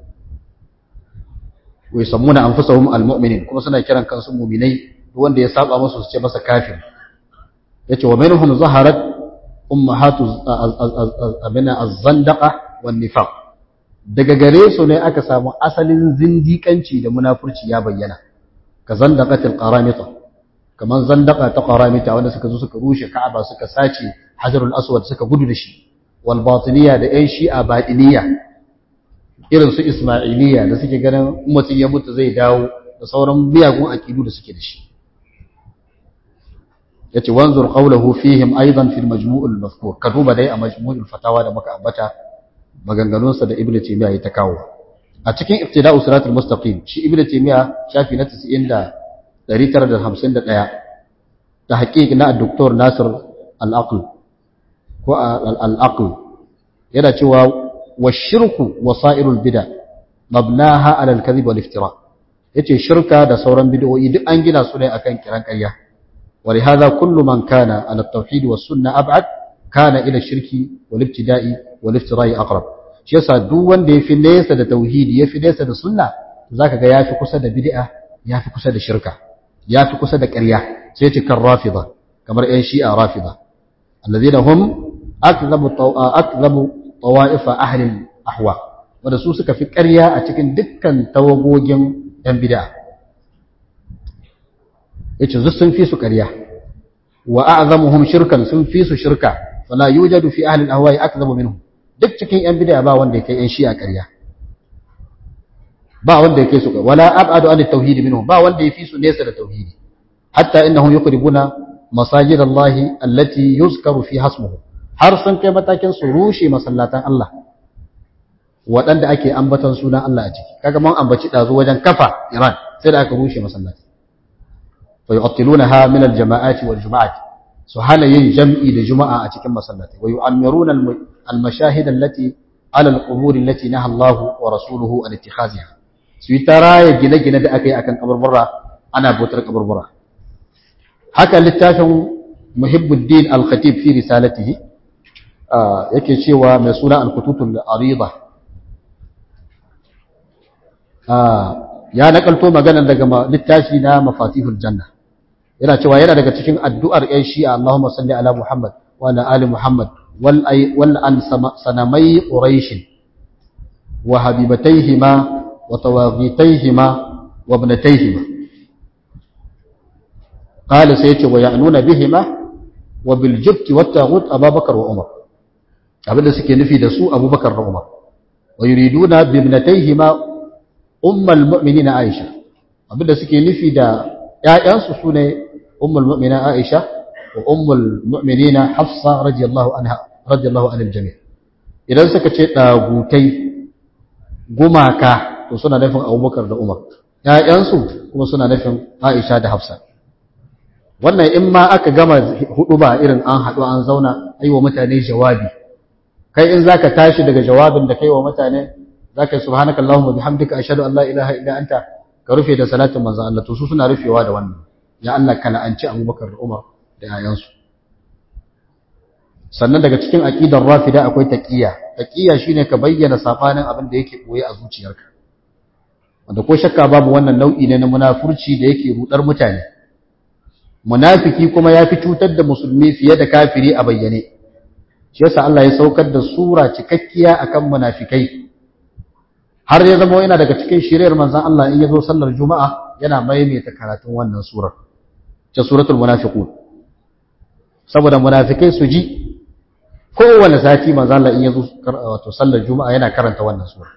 wai sammuna anfusahum almu'minin kuma suna kiran kansu mu'minai duk wanda ya saba musu su ce masa kafir yace wa minhum zaharat ummahatu abina az-zandaqa wan nifaq daga gare su ne aka samu asalin zindikanci da munafurci ya bayyana ka zandaqatil qaramita kaman zandaqa ta qaramita wanda suka zo suka rushe ka'aba suka sace hajarul aswad suka gudu da shi wal batiniya da yan shi'a batiniya irin su ismailiya da suke ganin mutum ya mutu zai dawo da sauran miyagun aqidu da suke da shi yace wanzur qawluhu fihim aidan fil majmu' al mazkur ka duba dai a majmu' al fatawa da muka ambata maganganun sa da ibnu taymiya ya ta kawo a cikin ibtida'u siratul mustaqim shi ibnu taymiya shafi na 90 da 951 ta haƙiƙi na doktor nasir al-aql ko al-aql yana cewa wa shirku wasa'irul bid'a mabnaha ala al-kadhib wal iftira yace shirka da sauran bid'o'i duk an gina su ne akan kiran ƙarya ولهذا كل من كان على التوحيد والسنة أبعد كان إلى الشرك والابتداء والافتراء أقرب shi yasa duk wanda yafi nesa da tauhidi yafi nesa da sunna zaka ga yafi kusa da bid'a yafi kusa da shirka yafi kusa da ƙarya sai ce kan rafida kamar ƴan shi'a rafida alladhina hum akzabu akzabu tawaif ahli ahwa wanda su suka fi ƙarya a cikin dukkan tawagogin ƴan bid'a yace zu sun fi su ƙarya wa a'zamuhum shirkan sun fi su shirka fala yujadu fi ahli al-ahwa'i akzabu minhum duk cikin yan bid'a ba wanda yake yan shi'a ƙarya ba wanda yake su wala ab'adu an at-tauhid minhum ba wanda yafi su nesa da tauhidi hatta innahum yuqribuna masajid Allah allati yuzkaru fi hasmuhu har sun kai matakin su rushe masallatan Allah waɗanda ake ambatan sunan Allah a ciki kaga mun ambaci dazu wajen kafa Iran sai da aka rushe masallaci فيعطلونها من الجماعات والجماعات سهل ينجمع لجمعة أتكم مسلاتي ويعمرون المشاهد التي على القبور التي نهى الله ورسوله عن اتخاذها سيترى يجينا جينا دا أكي أكن قبر برا أنا بوتر قبر برا حكى للتافع محب الدين الخطيب في رسالته آه يكي شيء مسؤولة الخطوط العريضة آه ya nakalto maganar daga littafi na mafatihul janna yana cewa yana daga cikin addu'ar ƴan shi'a Allahumma salli ala Muhammad wa ala ali Muhammad wal ay wal an sanamai quraish wa habibatayhima wa tawaghitayhima wa ibnatayhima qala sayyati wa ya'nuna bihima wa bil jibt wat taghut Abubakar wa Umar abinda suke nufi da su Abubakar da Umar wa yuriduna bi ibnatayhima ummul mu'minina Aisha abinda suke nufi da ƴaƴansu sune ummul mu'mina Aisha wa ummul mu'minina Hafsa radiyallahu anha radiyallahu anil jami' idan suka ce dagutai gumaka to suna nufin Abubakar da Umar ƴaƴansu kuma suna nufin Aisha da Hafsa wannan in ma aka gama hudu ba irin an haɗu an zauna aiwa mutane jawabi kai in zaka tashi daga jawabin da kai wa mutane zaka yi subhanakallahumma bihamdika ashhadu an la ilaha illa anta ka rufe da salatin manzon Allah to su suna rufewa da wannan ya Allah ka la'anci Abubakar da Umar da yayansu sannan daga cikin aqidar rafida akwai taqiyya taqiyya shine ka bayyana safanin abin da yake boye a zuciyarka wanda ko shakka babu wannan nau'i ne na munafurci da yake rudar mutane munafiki kuma yafi cutar da musulmi fiye da kafiri a bayyane shi yasa Allah ya saukar da sura cikakkiya akan munafikai har ya zama yana daga cikin shiriyar manzon Allah in yazo sallar juma'a yana maimaita karatun wannan surar ta suratul munafiqun saboda munafikai su ji kowane sati manzon Allah in yazo wato sallar juma'a yana karanta wannan sura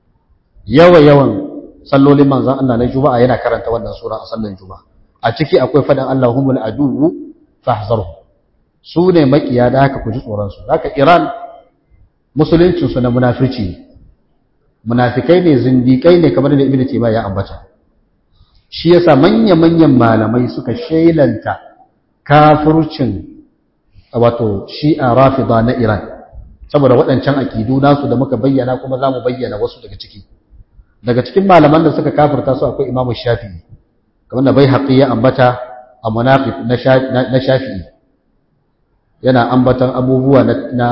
yawa yawan sallolin manzon Allah na juma'a yana karanta wannan sura a sallar juma'a a ciki akwai fadan Allahumul aduwwu fahzarhu su ne makiya da haka ku ji tsoron su haka Iran musuluncin su na munafirci ne munafikai ne zindikai ne kamar da ibnu taymiya ya ambata shi yasa manya-manyan malamai suka shailanta kafircin wato shi'a rafida na Iran saboda waɗancan akidu nasu da muka bayyana kuma zamu bayyana wasu daga ciki daga cikin malaman da suka kafirta su akwai Imam Shafi'i kamar da bai haƙi ya ambata a munafik na Shafi'i yana ambatan abubuwa na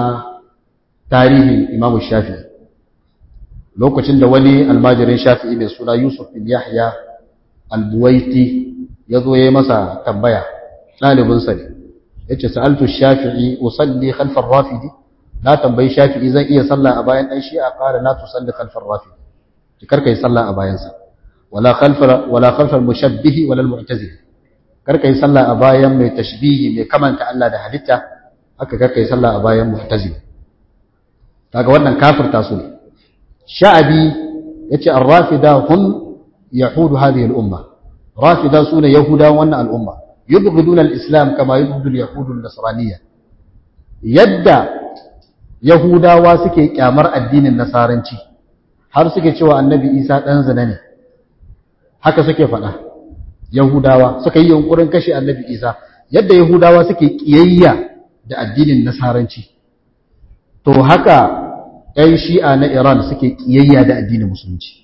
tarihin Imam Shafi'i lokacin da wani almajirin shafi'i mai suna Yusuf bin Yahya al-Buwaiti ya zo ya yi masa tambaya ɗalibinsa ne ya ce sa'altu shafi'i usalli khalfar rafidi na tambayi shafi'i zan iya sallah a bayan ɗan shi'a ƙara na tusalli khalfar rafidi ki karka yi sallah a bayansa wala khalfar wala khalfar mushabbihi wala mu'tazili karka yi sallah a bayan mai tashbihi mai kamanta Allah da halitta haka karka yi sallah a bayan mu'tazili kaga wannan kafirta su ne sha'abi yace ar-rafida hum yahudu hadhihi al-umma rafida sune yahuda wannan al-umma yubghiduna al-islam kama yubghidu al-yahudu an-nasraniyya yadda yahudawa suke kyamar addinin nasaranci har suke cewa annabi isa dan zina ne haka suke faɗa yahudawa suka yi yunkurin kashe annabi isa yadda yahudawa suke kiyayya da addinin nasaranci to haka ‘yan shi'a na Iran suke ƙiyayya da addinin musulunci.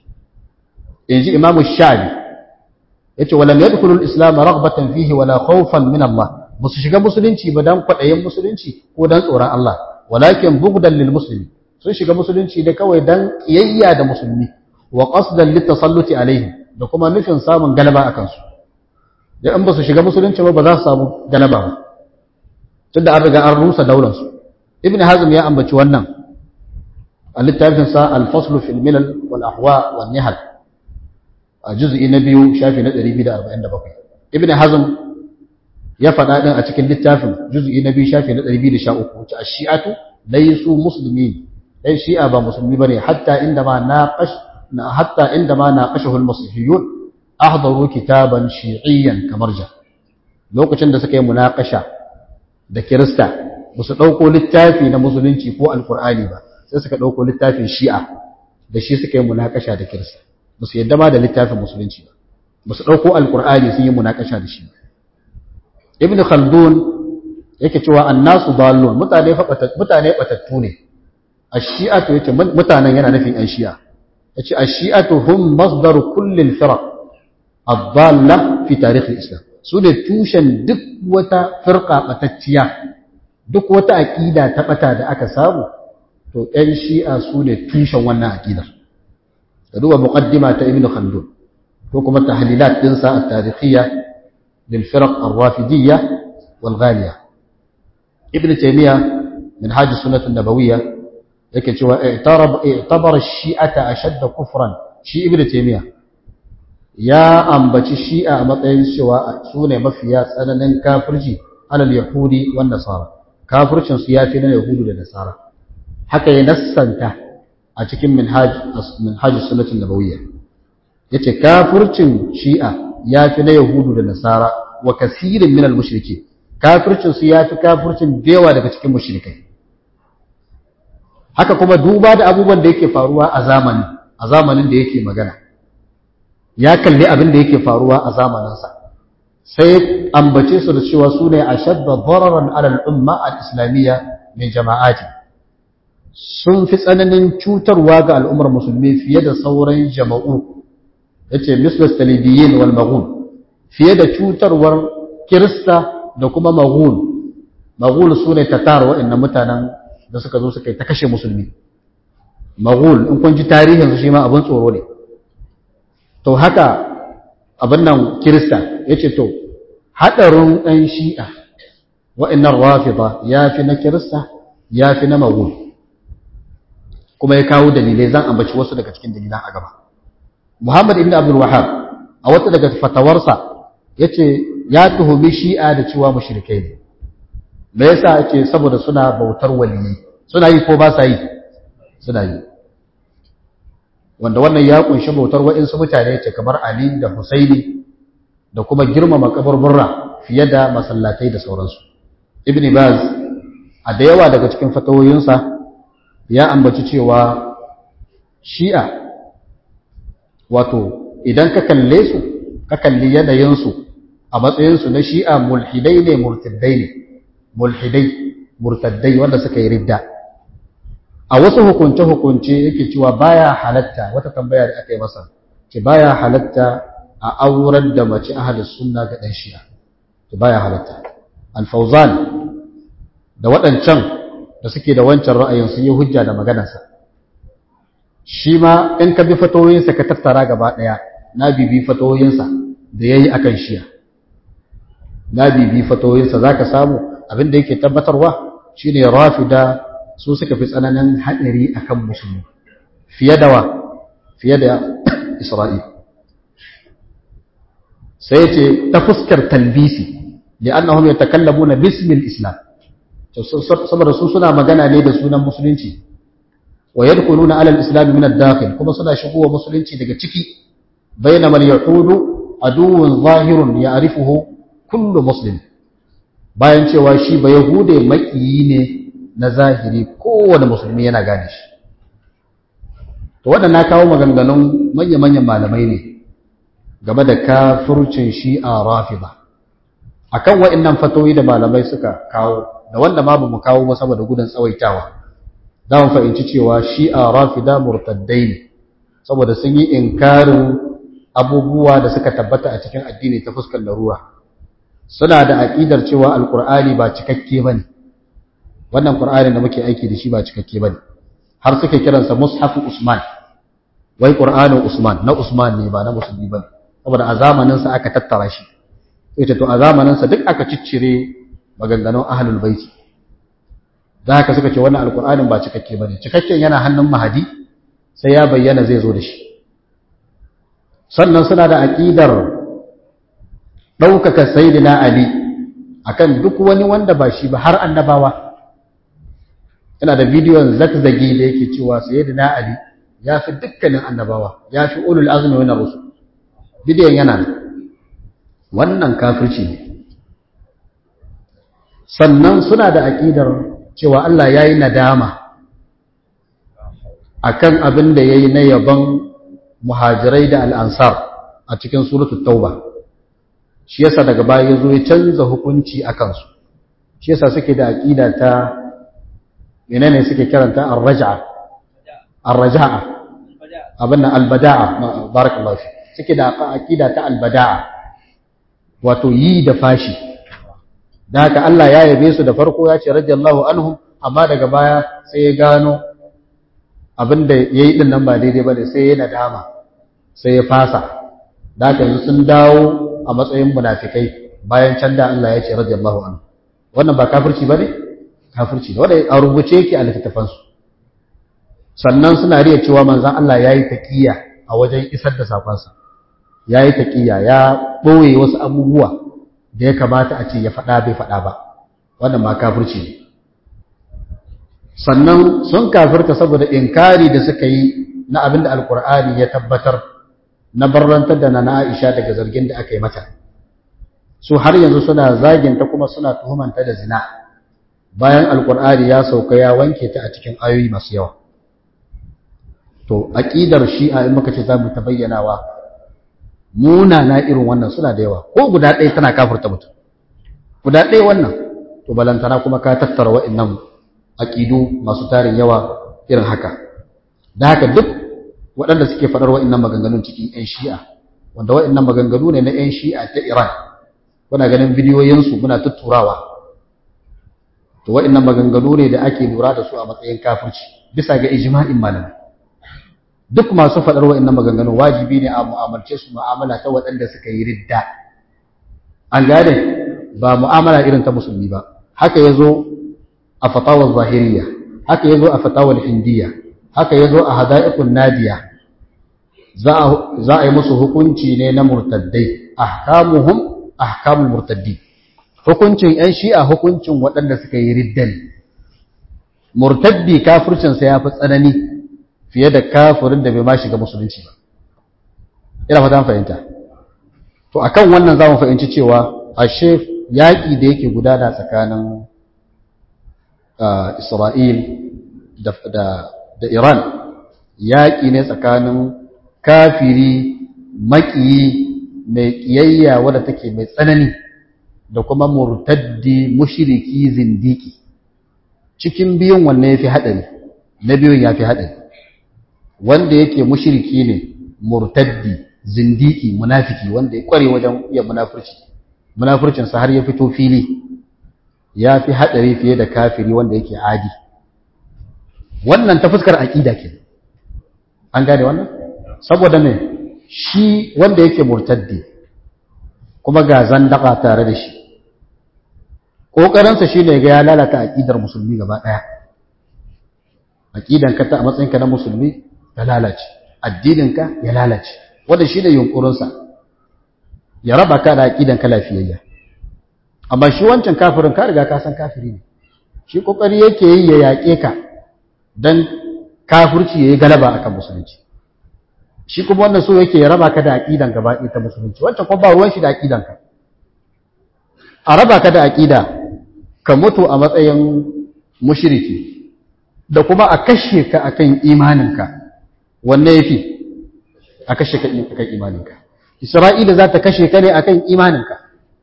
In ji Imamu Shabi, ya ce, Walam ya dukulun Islam ragbatan fihi wala khawfan min Allah, ba su shiga musulunci ba don kwaɗayin musulunci ko don tsoron Allah, walakin bugdan lil musulmi, sun shiga musulunci da kawai don ƙiyayya da musulmi, wa qasdan lit tasalluti alaihim da kuma nufin samun galaba a kansu. Da in ba su shiga musulunci ba ba za su samu galaba ba. Tunda an riga an rusa daularsu. Ibn Hazm ya ambaci wannan littafinsa alfaslu fil milal wal ahwa wal nihal a juz'i na biyu shafi na 247 ibn hazm ya faɗa din a cikin littafin juz'i na biyu shafi na 213 wace ash-shi'atu laysu muslimin dai shi'a ba musulmi bane hatta inda ma naqash hatta inda ma naqashahu al-masihiyun ahdaru kitaban shi'iyyan kamarja lokacin da suka yi munaqasha da kirista ba su ɗauko littafi na musulunci ko alkur'ani ba sai suka ɗauko littafin shi'a da shi suka yi munakasha da kirista ba su yadda ma da littafin musulunci ba ba su ɗauko alkur'ani sun yi munakasha da shi ibn khaldun yake cewa annasu dallun mutane mutane batattu ne ash-shi'atu yace mutanen yana nufin an shi'a yace ash-shi'atu hum masdaru kulli al-firaq ad-dalla fi tarikh al-islam su ne tushen duk wata firqa batacciya duk wata aqida ta bata da aka samu to ɗan shi'a su ne tushen wannan aqidar ka duba muqaddima ta ibn khaldun ko kuma tahlilat dinsa at-tarikhiyya lil firq ar-rafidiyya wal ghaliya ibn taymiya min hajj sunnah an-nabawiyya yake cewa i'tarab i'tabara ash-shi'ata ashadd kufran shi ibn taymiya ya ambaci shi'a a matsayin cewa su ne mafiya tsananin kafirci alal yahudi wan nasara kafircin su yafi na yahudu da nasara haka ya nassanta a cikin minhaj minhaj sunnatin nabawiyya yace kafircin shi'a yafi na yahudu da nasara wa kasirin min al-mushriki kafircin su yafi kafircin dewa daga cikin mushrikai haka kuma duba da abubuwan da yake faruwa a zamani a zamanin da yake magana ya kalli abin da yake faruwa a zamaninsa sai ambace su da cewa su ne ashadda dararan ala al-umma al-islamiyya min jama'ati sun fi tsananin cutarwa ga al'ummar musulmi fiye da sauran jama'u yace mislas talibiyin wal maghun fiye da cutarwar kirista da kuma maghun maghul sune tatar waɗannan mutanen da suka zo suka yi ta kashe musulmi maghul in kun ji tarihin su shi ma abin tsoro ne to haka abin nan kirista yace to hadarin ɗan shi'a wa'annan rafida ya fi na kirista ya fi na maghul kuma ya kawo dalilai zan ambaci wasu daga cikin dalilan a gaba Muhammad ibn Abdul Wahhab a wata daga fatawarsa yace ya tuhumi Shi'a da cewa mushrikai ne me yasa yace saboda suna bautar waliyyi suna yi ko ba sa yi suna yi wanda wannan ya kunshi bautar wa'insu mutane ce kamar Ali da Husaini da kuma girmama kaburburra fiye da masallatai da sauransu Ibn Baz a da yawa daga cikin fatawoyinsa ya ambaci cewa Shi'a wato idan ka kalle su ka kalli yanayinsu a matsayinsu na shi'a mulhidai ne murtaddai ne mulhidai murtaddai wanda suka yi ridda a wasu hukunce-hukunce yake cewa baya halatta wata tambaya da aka yi masa ce baya halatta a aurar da mace ahalus sunna ga ɗan shi'a ce baya halatta alfauzan da waɗancan da suke da wancan ra'ayin sun yi hujja da maganarsa shi ma in ka bi fatoyinsa ka tattara gaba ɗaya na bibi fatoyinsa da ya yi a kan shiya na bibi fatoyinsa za ka samu abin da yake tabbatarwa shi ne rafida su suka fi tsananin haɗari a kan musulmi fiye da wa fiye da isra'il sai ce ta fuskar talbisi da annahum yatakallamuna bismil islam saboda su suna magana ne da sunan musulunci wa yadkhuluna ala al-islam min ad-dakhil kuma suna shigowa musulunci daga ciki bainama al-yahudu aduwwun zahirun ya'rifuhu kullu muslim bayan cewa shi ba yahude makiyi ne na zahiri kowane musulmi yana gane shi to wadannan kawo maganganun manya-manyan malamai ne game da kafircin shi'a rafida akan wa'annan fatoyi da malamai suka kawo da wanda ma ba mu kawo ba saboda gudun tsawaitawa za mu fahimci cewa shi'a rafida murtaddai ne saboda sun yi inkarin abubuwa da suka tabbata a cikin addini ta fuskar larura suna da aƙidar cewa alƙur'ani ba cikakke bane wannan ƙur'ani da muke aiki da shi ba cikakke bane har suke kiransa mushafu usman wai ƙur'anin usman na usman ne ba na musulmi bane saboda a zamanin sa aka tattara shi ita to a zamanin sa duk aka ciccire maganganun ahlul baiti da haka suka ce wannan alƙur'anin ba cikakke bane cikakken yana hannun mahadi sai ya bayyana zai zo da shi sannan suna da aƙidar ɗaukaka sayidina Ali akan duk wani wanda ba shi ba har annabawa ina da bidiyon zakzagi da yake cewa sayidina Ali ya fi dukkanin annabawa ya fi ulul azmi wani rusul bidiyon yana nan wannan kafirci ne sannan suna da aƙidar cewa Allah ya yi nadama akan abin da ya yi na yaban muhajirai da al'ansar a cikin suratul tauba shi yasa daga baya ya zo ya canza hukunci a kansu shi yasa suke da aƙida ta menene suke kiranta ar-raj'a ar-raj'a abin nan al-bada'a barakallahu fi suke da aƙida ta al-bada'a wato yi da fashi da haka Allah ya yabe su da farko ya ce radiyallahu anhum amma daga baya sai ya gano abin da yayi din nan ba daidai bane sai ya nadama sai ya fasa da haka yanzu sun dawo a matsayin munafikai bayan can da Allah ya ce radiyallahu anhu wannan ba kafirci bane kafirci ne wanda a rubuce yake a littattafan su sannan suna riya cewa manzon Allah yayi taqiya a wajen isar da sakon sa yayi taqiya ya boye wasu abubuwa da ya kamata a ce ya faɗa bai faɗa ba wannan ma kafirci ne sannan sun kafirta saboda inkari da suka yi na abin da alkur'ani ya tabbatar na barrantar da na Aisha daga zargin da aka yi mata su har yanzu suna zaginta kuma suna tuhumanta da zina bayan alkur'ani ya sauka ya wanke ta a cikin ayoyi masu yawa to aqidar shi'a in muka ce za mu ta bayyanawa munana irin wannan suna da yawa ko guda ɗaya tana kafirta mutum guda ɗaya wannan to balantana kuma ka tattara wa'annan aqidu masu tarin yawa irin haka da haka duk waɗanda suke faɗar wa'annan maganganun cikin 'yan shi'a wanda wa'annan maganganu ne na 'yan shi'a ta iran kuna ganin bidiyoyinsu muna tutturawa to wa'annan maganganu ne da ake lura da su a matsayin kafirci bisa ga ijma'in malamai duk masu faɗar wa'annan maganganu wajibi ne a mu'amalce su mu'amala ta waɗanda suka yi ridda an gane ba mu'amala irin ta musulmi ba haka yazo a fatawar zahiriya haka yazo a fatawar hindiya haka yazo a hada'iqun nadiya za a yi musu hukunci ne na murtaddai ahkamuhum ahkamul murtaddi hukuncin yan shi'a hukuncin waɗanda suka yi riddan murtaddi kafircinsa ya fi tsanani fiye da kafirin da bai ma shiga musulunci ba ina fata fahimta to akan wannan zamu fahimci cewa ashe yaƙi da yake gudana tsakanin Isra'il da da Iran yaƙi ne tsakanin kafiri maƙiyi mai ƙiyayya wadda take mai tsanani da kuma murtaddi mushriki zindiki cikin biyun wanne yafi haɗari na biyun yafi haɗari wanda yake mushriki ne murtaddi zindiki munafiki wanda ya kware wajen iya munafurci munafurcinsa har ya fito fili ya fi haɗari fiye da kafiri wanda yake adi wannan ta fuskar aƙida ke an gane wannan saboda me shi wanda yake murtaddi kuma ga zandaka tare da shi ƙoƙarinsa shi ne ga ya lalata aƙidar musulmi gaba ɗaya aƙidanka ta a matsayinka na musulmi ya lalace addininka ya lalace wanda shi ne yunƙurinsa ya raba ka da aƙidanka lafiyayya amma shi wancan kafirin ka riga ka san kafiri ne shi ƙoƙari yake yi ya yaƙe ka don kafirci ya yi galaba akan musulunci shi kuma wannan so yake ya raba ka da aqidan gaba ɗaya ta musulunci wancan kuma ba ruwan shi da aqidanka a raba ka da aqida ka mutu a matsayin mushriki da kuma a kashe ka akan imaninka wanne yafi a kashe ka akan imaninka Isra'ila za ta kashe ka ne akan imaninka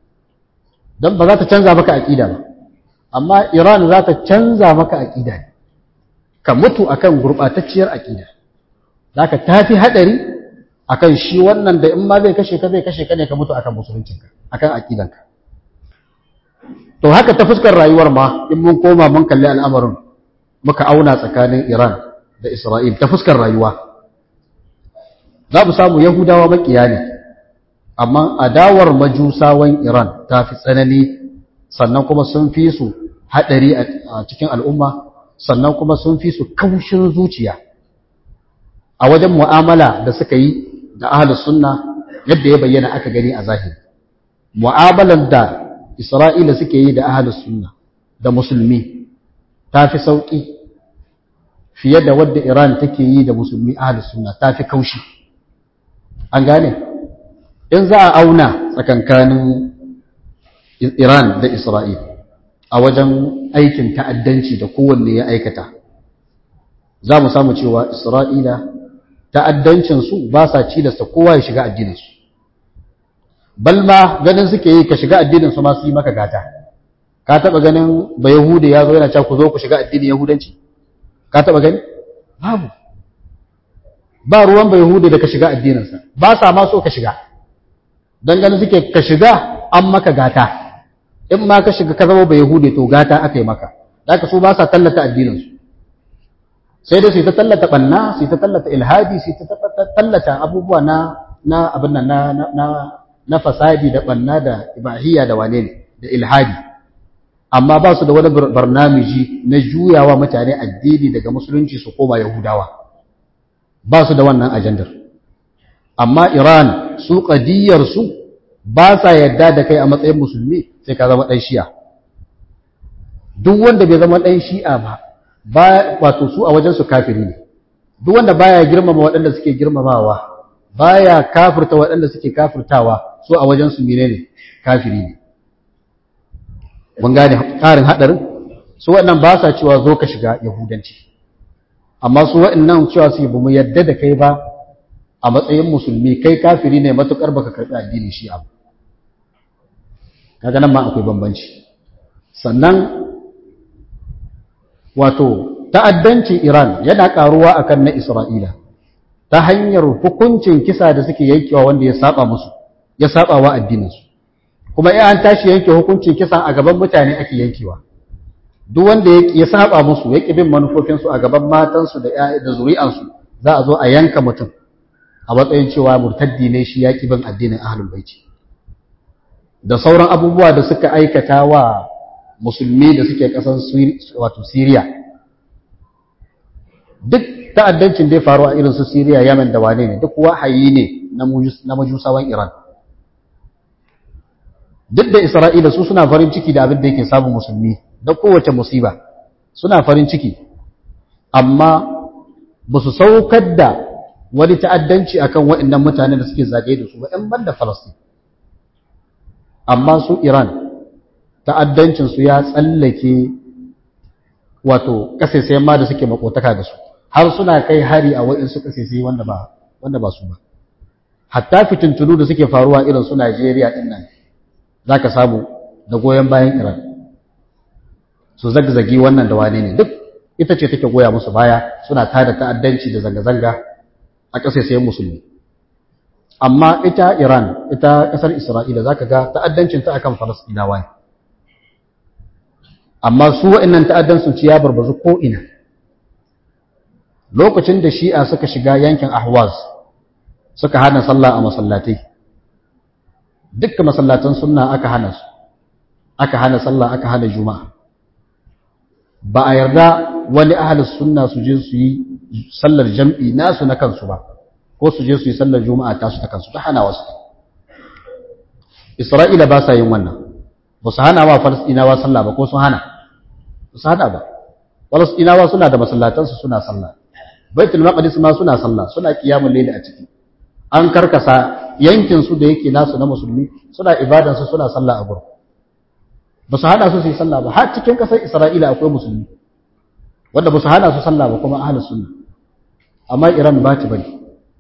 dan ba za ta canza maka aqida ba amma Iran za ta canza maka aqida ne ka mutu akan gurbatacciyar aqida zaka tafi hadari akan shi wannan da in ma zai kashe ka zai kashe ka ne ka mutu akan musuluncinka akan aqidanka to haka ta fuskar rayuwar ma in mun koma mun kalli al'amarin muka auna tsakanin Iran da Isra'il ta fuskar rayuwa za mu samu Yahudawa makiya ne amma adawar majusawan Iran ta fi tsanani sannan kuma sun fi su hadari a cikin al'umma sannan kuma sun fi su kaushin zuciya a wajen mu'amala da suka yi da ahlus sunna yadda ya bayyana aka gani a zahiri mu'amalan da Isra'ila suke yi da ahlus sunna da musulmi ta fi sauƙi fiye da wadda Iran take yi da musulmi ahlus sunna ta fi kaushi an gane in za a auna tsakankanin Iran da Isra'il a wajen aikin ta'addanci da kowanne ya aikata za mu samu cewa Isra'ila ta'addancinsu ba sa cilasta kowa ya shiga addininsu balma ganin suke yi ka shiga addininsu ma su yi maka gata ka taɓa ganin ba yahudi ya zo yana cewa ku zo ku shiga addinin yahudanci ka taɓa gani babu ba ruwan ba yahudi da ka shiga addininsa ba sa ma so ka shiga don ganin suke ka shiga an maka gata in ma ka shiga ka zama ba yahudi to gata aka yi maka da ka so ba sa tallata addininsu sai dai su ta tallata banna su ta tallata ilhadi su ta tallata abubuwa na na abin nan na na na fasadi da banna da ibahiyya da wane ne da ilhadi amma ba su da wani barnamiji na juyawa mutane addini daga musulunci su koma yahudawa ba su da wannan ajandar amma iran su kadiyar su ba sa yadda da kai a matsayin musulmi sai ka zama dan shi'a duk wanda bai zama dan shi'a ba ba wato su a wajen su kafiri ne duk wanda baya girmama waɗanda suke girmamawa baya kafirta waɗanda suke kafirtawa su a wajen su menene kafiri ne mun gane ƙarin haɗarin su waɗannan ba sa cewa zo ka shiga yahudanci amma su waɗannan cewa su ba mu yadda da kai ba a matsayin musulmi kai kafiri ne matuƙar baka karɓi addinin shi abu kaga nan ma akwai bambanci sannan wato ta'addancin Iran yana karuwa akan na Isra'ila ta hanyar hukuncin kisa da suke yankewa wanda ya saba musu ya saba wa addininsu kuma in an tashi yanke hukuncin kisan a gaban mutane ake yankewa duk wanda ya saba musu ya bin manufofinsu a gaban matansu da da zuri'ansu za a zo a yanka mutum a matsayin cewa murtaddi ne shi ya bin addinin ahlul baiti da sauran abubuwa da suka aikata wa musulmi da suke ƙasar wato Syria duk ta'addancin da ya faru a irin su Syria Yemen da wane ne duk wahayi ne na majusawan Iran duk da Isra'ila su suna farin ciki da abin da yake samun musulmi da kowace musiba suna farin ciki amma ba su saukar da wani ta'addanci akan waɗannan mutanen da suke zagaye da su ba ‘yan banda Falastin amma su Iran ta'addancinsu ya tsallake wato ƙasashe ma da suke makotaka da su har suna kai hari a waɗansu ƙasashe wanda ba wanda ba su ba hatta fitintunu da suke faruwa irin su Najeriya ɗin nan za ka samu da goyon bayan Iran su zagzagi wannan da wane ne duk ita ce take goya musu baya suna tada ta'addanci da zanga-zanga a ƙasashen musulmi amma ita Iran ita ƙasar Isra'ila za ka ga ta'addancin ta akan Falasɗinawa ne amma su wa'annan ta'addancin ci ya barbazu ko ina lokacin da Shi'a suka shiga yankin Ahwaz suka hana sallah a masallatai dukkan masallatan sunna aka hana su aka hana sallah aka hana juma'a ba a yarda wani ahlus sunna su je su yi sallar jam'i nasu na kansu ba ko su je su yi sallar juma'a tasu ta kansu ta hana wasu isra'ila ba sa yin wannan ba su hana wa falasɗinawa sallah ba ko sun hana ba su hana ba falasɗinawa suna da masallatansu suna sallah baitul maqdis ma suna sallah suna qiyamul layli a ciki an karkasa yankin su da yake nasu na musulmi suna ibadan su suna sallah a gurin ba su hana su su yi sallah ba har cikin kasar isra'ila akwai musulmi wanda ba su hana su sallah ba kuma ahlus sunna amma iran ba ta bari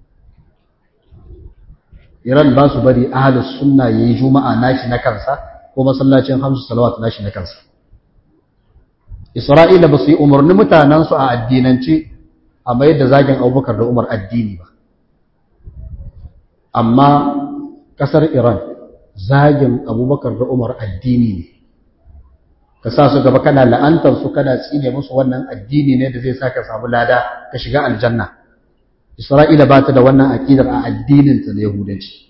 iran ba su bari ahlus sunna yayi juma'a nashi na kansa ko masallacin hamsu salawat nashi na kansa isra'ila ba su yi umarni mutanensu a addinance a mayar da zagin abubakar da umar addini ba amma ƙasar iran zagin abubakar da umar addini ne ka sa su gaba kana la'antar su kana tsine musu wannan addini ne da zai sa ka samu lada ka shiga aljanna isra'ila ba ta da wannan aƙidar a addininta na yahudanci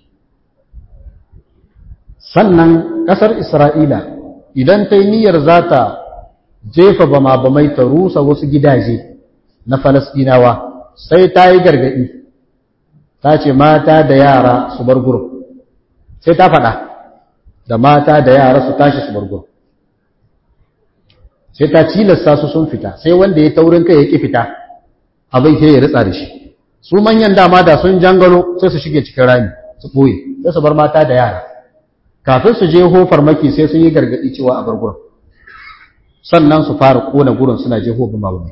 sannan ƙasar isra'ila idan ta yi niyyar za ta jefa bama bamai ta rusa wasu gidaje na falasɗinawa sai ta yi gargaɗi ta ce mata da yara su bar gurin sai ta faɗa da mata da yara su tashi su bar gurin sai ta cilasta su sun fita sai wanda ya taurin kai ya ƙi fita abin ke ya ritsa da shi su manyan dama da sun jangalo sai su shige cikin rami su ɓoye sai su bar mata da yara kafin su je hofar maki sai sun yi gargaɗi cewa a bar gurin sannan su fara kona gurin suna je hofar mabuni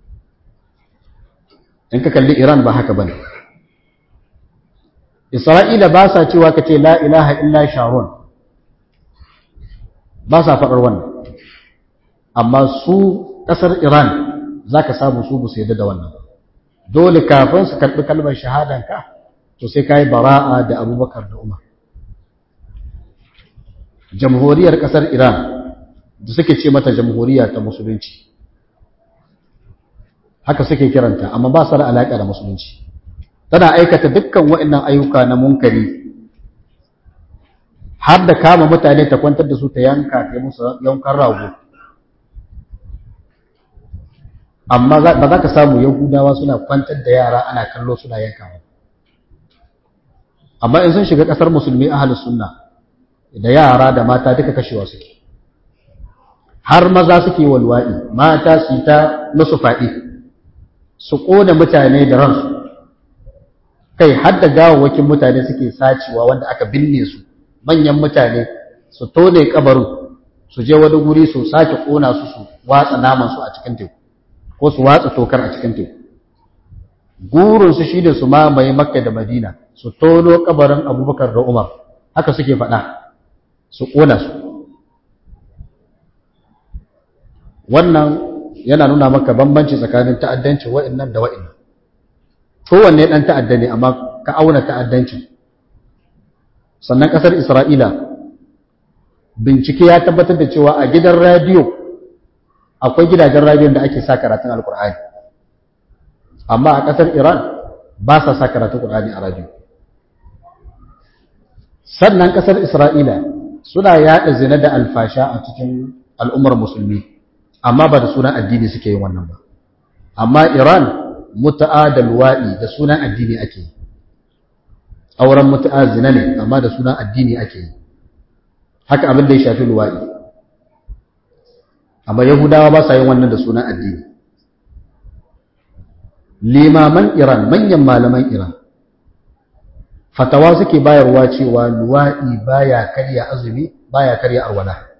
in ka kalli iran ba haka bane isra'ila ba sa cewa ka ce la ilaha illa sharon ba sa faɗar wannan amma su ƙasar iran za ka samu su bu su yadda da wannan dole kafin su karɓi kalmar shahadanka to sai ka yi bara'a da abubakar da umar jamhuriyar ƙasar Iran da suke ce mata jamhuriya ta musulunci haka suke kiranta amma ba su da alaƙa da musulunci tana aikata dukkan waɗannan ayyuka na munkari har da kama mutane ta kwantar da su ta yanka ta musu yankan rago amma ba za ka samu yahudawa suna kwantar da yara ana kallo suna yankawa amma in sun shiga ƙasar musulmi ahalus sunna da yara da mata duka kashewa suke har maza suke walwa'i mata su ta musu faɗi su ƙona mutane da ransu kai har da gawawwakin mutane suke sacewa wanda aka binne su manyan mutane su tone kabarin su je wani guri su sake ƙona su su watsa naman su a cikin teku ko su watsa tokar a cikin teku gurinsu shi da su mamaye makka da madina su tono kabarin abubakar da umar haka suke faɗa su ƙona su wannan yana nuna maka bambanci tsakanin ta'addancin wa'annan da wa'annan kowanne dan ta'adda ne amma ka auna ta'addancin sannan kasar Isra'ila bincike ya tabbatar da cewa a gidan radiyo akwai gidajen radiyon da ake sa karatun alkur'ani amma a kasar Iran ba sa sa karatun alkur'ani a radiyo sannan kasar Isra'ila suna yaɗa zina da alfasha a cikin al'ummar musulmi amma ba da sunan addini suke yin wannan ba amma Iran muta'a da luwaɗi da sunan addini ake yi auren muta'a zina ne amma da sunan addini ake yi haka abin da ya shafi luwaɗi amma yahudawa ba sa yin wannan da sunan addini limaman Iran manyan malaman Iran fatawa suke bayarwa cewa luwaɗi baya karya azumi baya karya arwala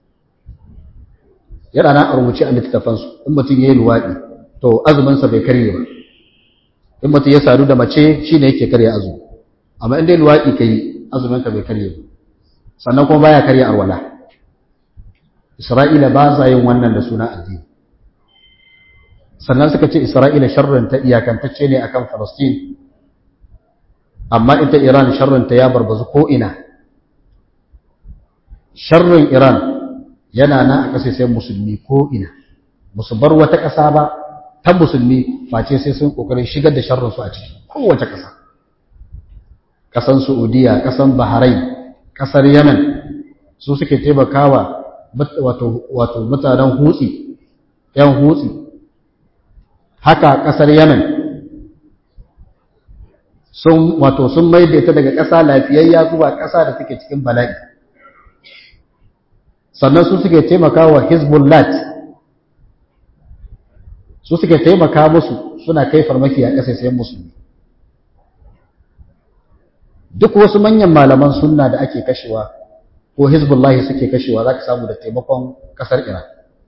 yana na a rubuce a littattafansu in mutum ya yi luwaɗi to azuminsa bai karye ba in mutum ya sadu da mace shi ne yake karya azumi amma in dai luwaɗi ka yi azuminka bai karye ba sannan kuma baya karya arwala isra'ila ba sa yin wannan da suna addini sannan suka ce isra'ila sharrin ta iyakantacce ne akan falastin amma ita iran sharrin ta ya barbazu ko ina sharrin iran yana na a ƙasashen musulmi ko ina musu bar wata ƙasa ba ta musulmi face sai sun ƙoƙarin shigar da sharrinsu a ciki kowace ƙasa ƙasan saudiya ƙasan bahrain ƙasar yemen su suke taimakawa wato mutanen hutsi ‘yan hutsi haka ƙasar yemen sun wato sun maida ita daga ƙasa lafiyayya zuwa ƙasa da take cikin bala'i sannan su suke taimaka wa hezbollah su suke taimaka musu suna kai farmaki a ƙasashen musulmi duk wasu manyan malaman sunna da ake kashewa ko hezbollah suke kashewa za ka samu da taimakon ƙasar iran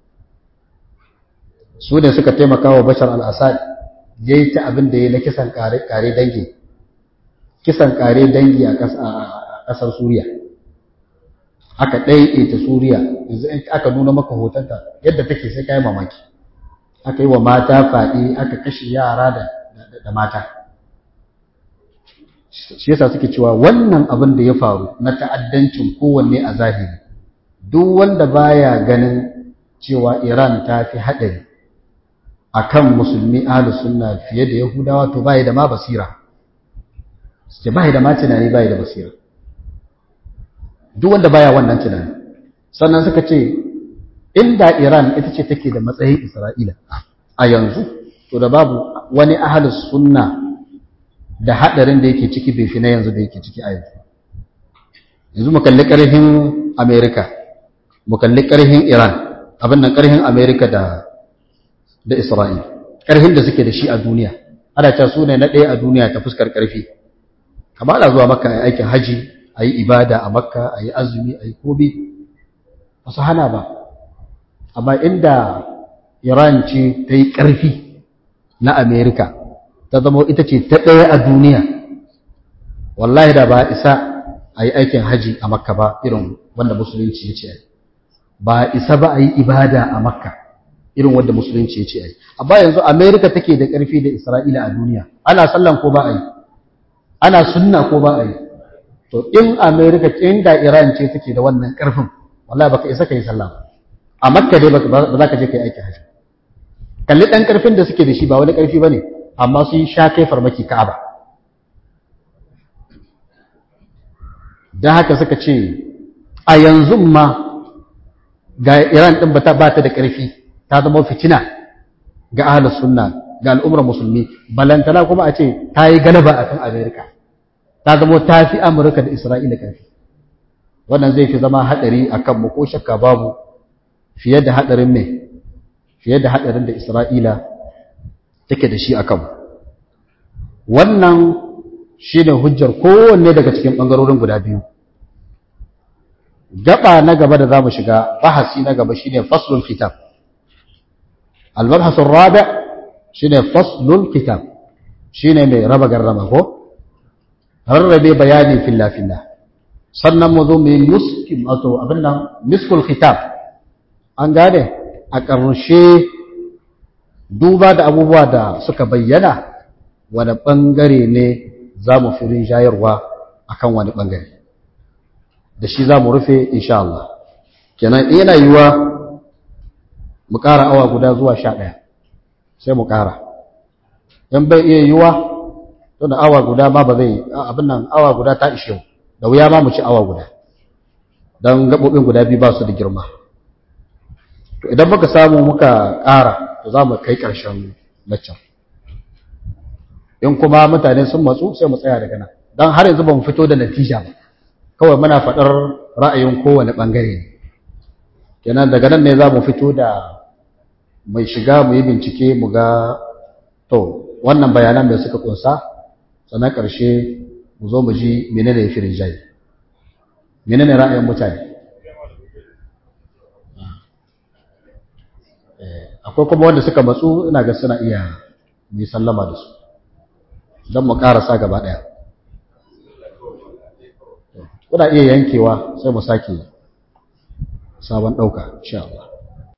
su ne suka taimaka wa bashar al-assad ya yi ta abin da ya na kisan kare dangi kisan kare dangi a ƙasar suriya aka ɗaiɗaita suriya yanzu in aka nuna maka hotonta yadda take sai kayi mamaki aka yi wa mata faɗi aka kashe yara da mata shi yasa suke cewa wannan abin da ya faru na ta'addancin kowanne a zahiri duk wanda baya ganin cewa iran ta fi haɗari akan musulmi ahlus sunna fiye da yahudawa to bai da ma basira sai bai da ma tunani bai da basira duk wanda baya wannan tunani sannan suka ce inda Iran ita ce take da matsayin Isra'ila a yanzu to da babu wani ahlus sunna da hadarin da yake ciki bai fi na yanzu da yake ciki a yanzu yanzu mu kalli karhin America mu kalli karhin Iran abin nan karhin America da da Isra'il karhin da suke da shi a duniya ana cewa su ne na ɗaya a duniya ta fuskar karfi kamar ana zuwa maka aikin haji a yi ibada a makka a yi azumi a yi kobi ba su hana ba amma inda iran ce ta yi ƙarfi na amerika ta zama ita ce ta ɗaya a duniya wallahi da ba isa a yi aikin haji a makka ba irin wanda musulunci ya ce ba isa ba a yi ibada a makka irin wanda musulunci ya ce a yi amma yanzu amerika take da ƙarfi da isra'ila a duniya ana sallan ko ba a yi ana sunna ko ba a yi to in america inda iran ce take da wannan karfin wallahi baka isa kai sallah ba a makka dai ba za ka je kai aiki haji kalli dan karfin da suke da shi ba wani karfi bane amma sun sha kai farmaki ka'aba dan haka suka ce a yanzu ma ga iran din bata bata da karfi ta zama fitina ga ahlus sunna ga al'ummar musulmi balantana kuma a ce ta yi galaba akan america ta zama ta fi amurka da isra'ila ƙarfi wannan zai fi zama haɗari a kanmu ko shakka babu fiye da haɗarin mai fiye da haɗarin da isra'ila take da shi a kanmu wannan shi ne hujjar kowanne daga cikin ɓangarorin guda biyu gaba na gaba da za mu shiga bahasi na gaba shi ne faslul kitab almabhasun rabi shi ne faslul kitab shi ne mai raba garrama ko rarrabe bayani filla-filla sannan mu zo mai muskin wato abin nan miskul khitab an gane a ƙarshe duba da abubuwa da suka bayyana wani ɓangare ne za mu fi rinjayarwa a kan wani ɓangare da shi za mu rufe insha Allah kenan yana yiwa mu ƙara awa guda zuwa sha ɗaya sai mu ƙara in bai iya yiwa to da awa guda ma ba zai abin nan awa guda ta ishe da wuya ma mu ci awa guda don gaɓoɓin guda biyu ba su da girma to idan muka samu muka ƙara to za mu kai ƙarshen laccan in kuma mutane sun matsu sai mu tsaya daga nan don har yanzu ba mu fito da natija ba kawai muna faɗar ra'ayin kowane ɓangare ne kenan daga nan ne za mu fito da mai shiga mu yi bincike mu ga to wannan bayanan da suka kunsa sannan ƙarshe mu zo mu ji menene ya fi rinjaye menene ra'ayin mutane akwai kuma wanda suka matsu ina ga suna iya yi sallama da su don mu karasa gaba ɗaya kuna iya yankewa sai mu sake sabon ɗauka insha Allah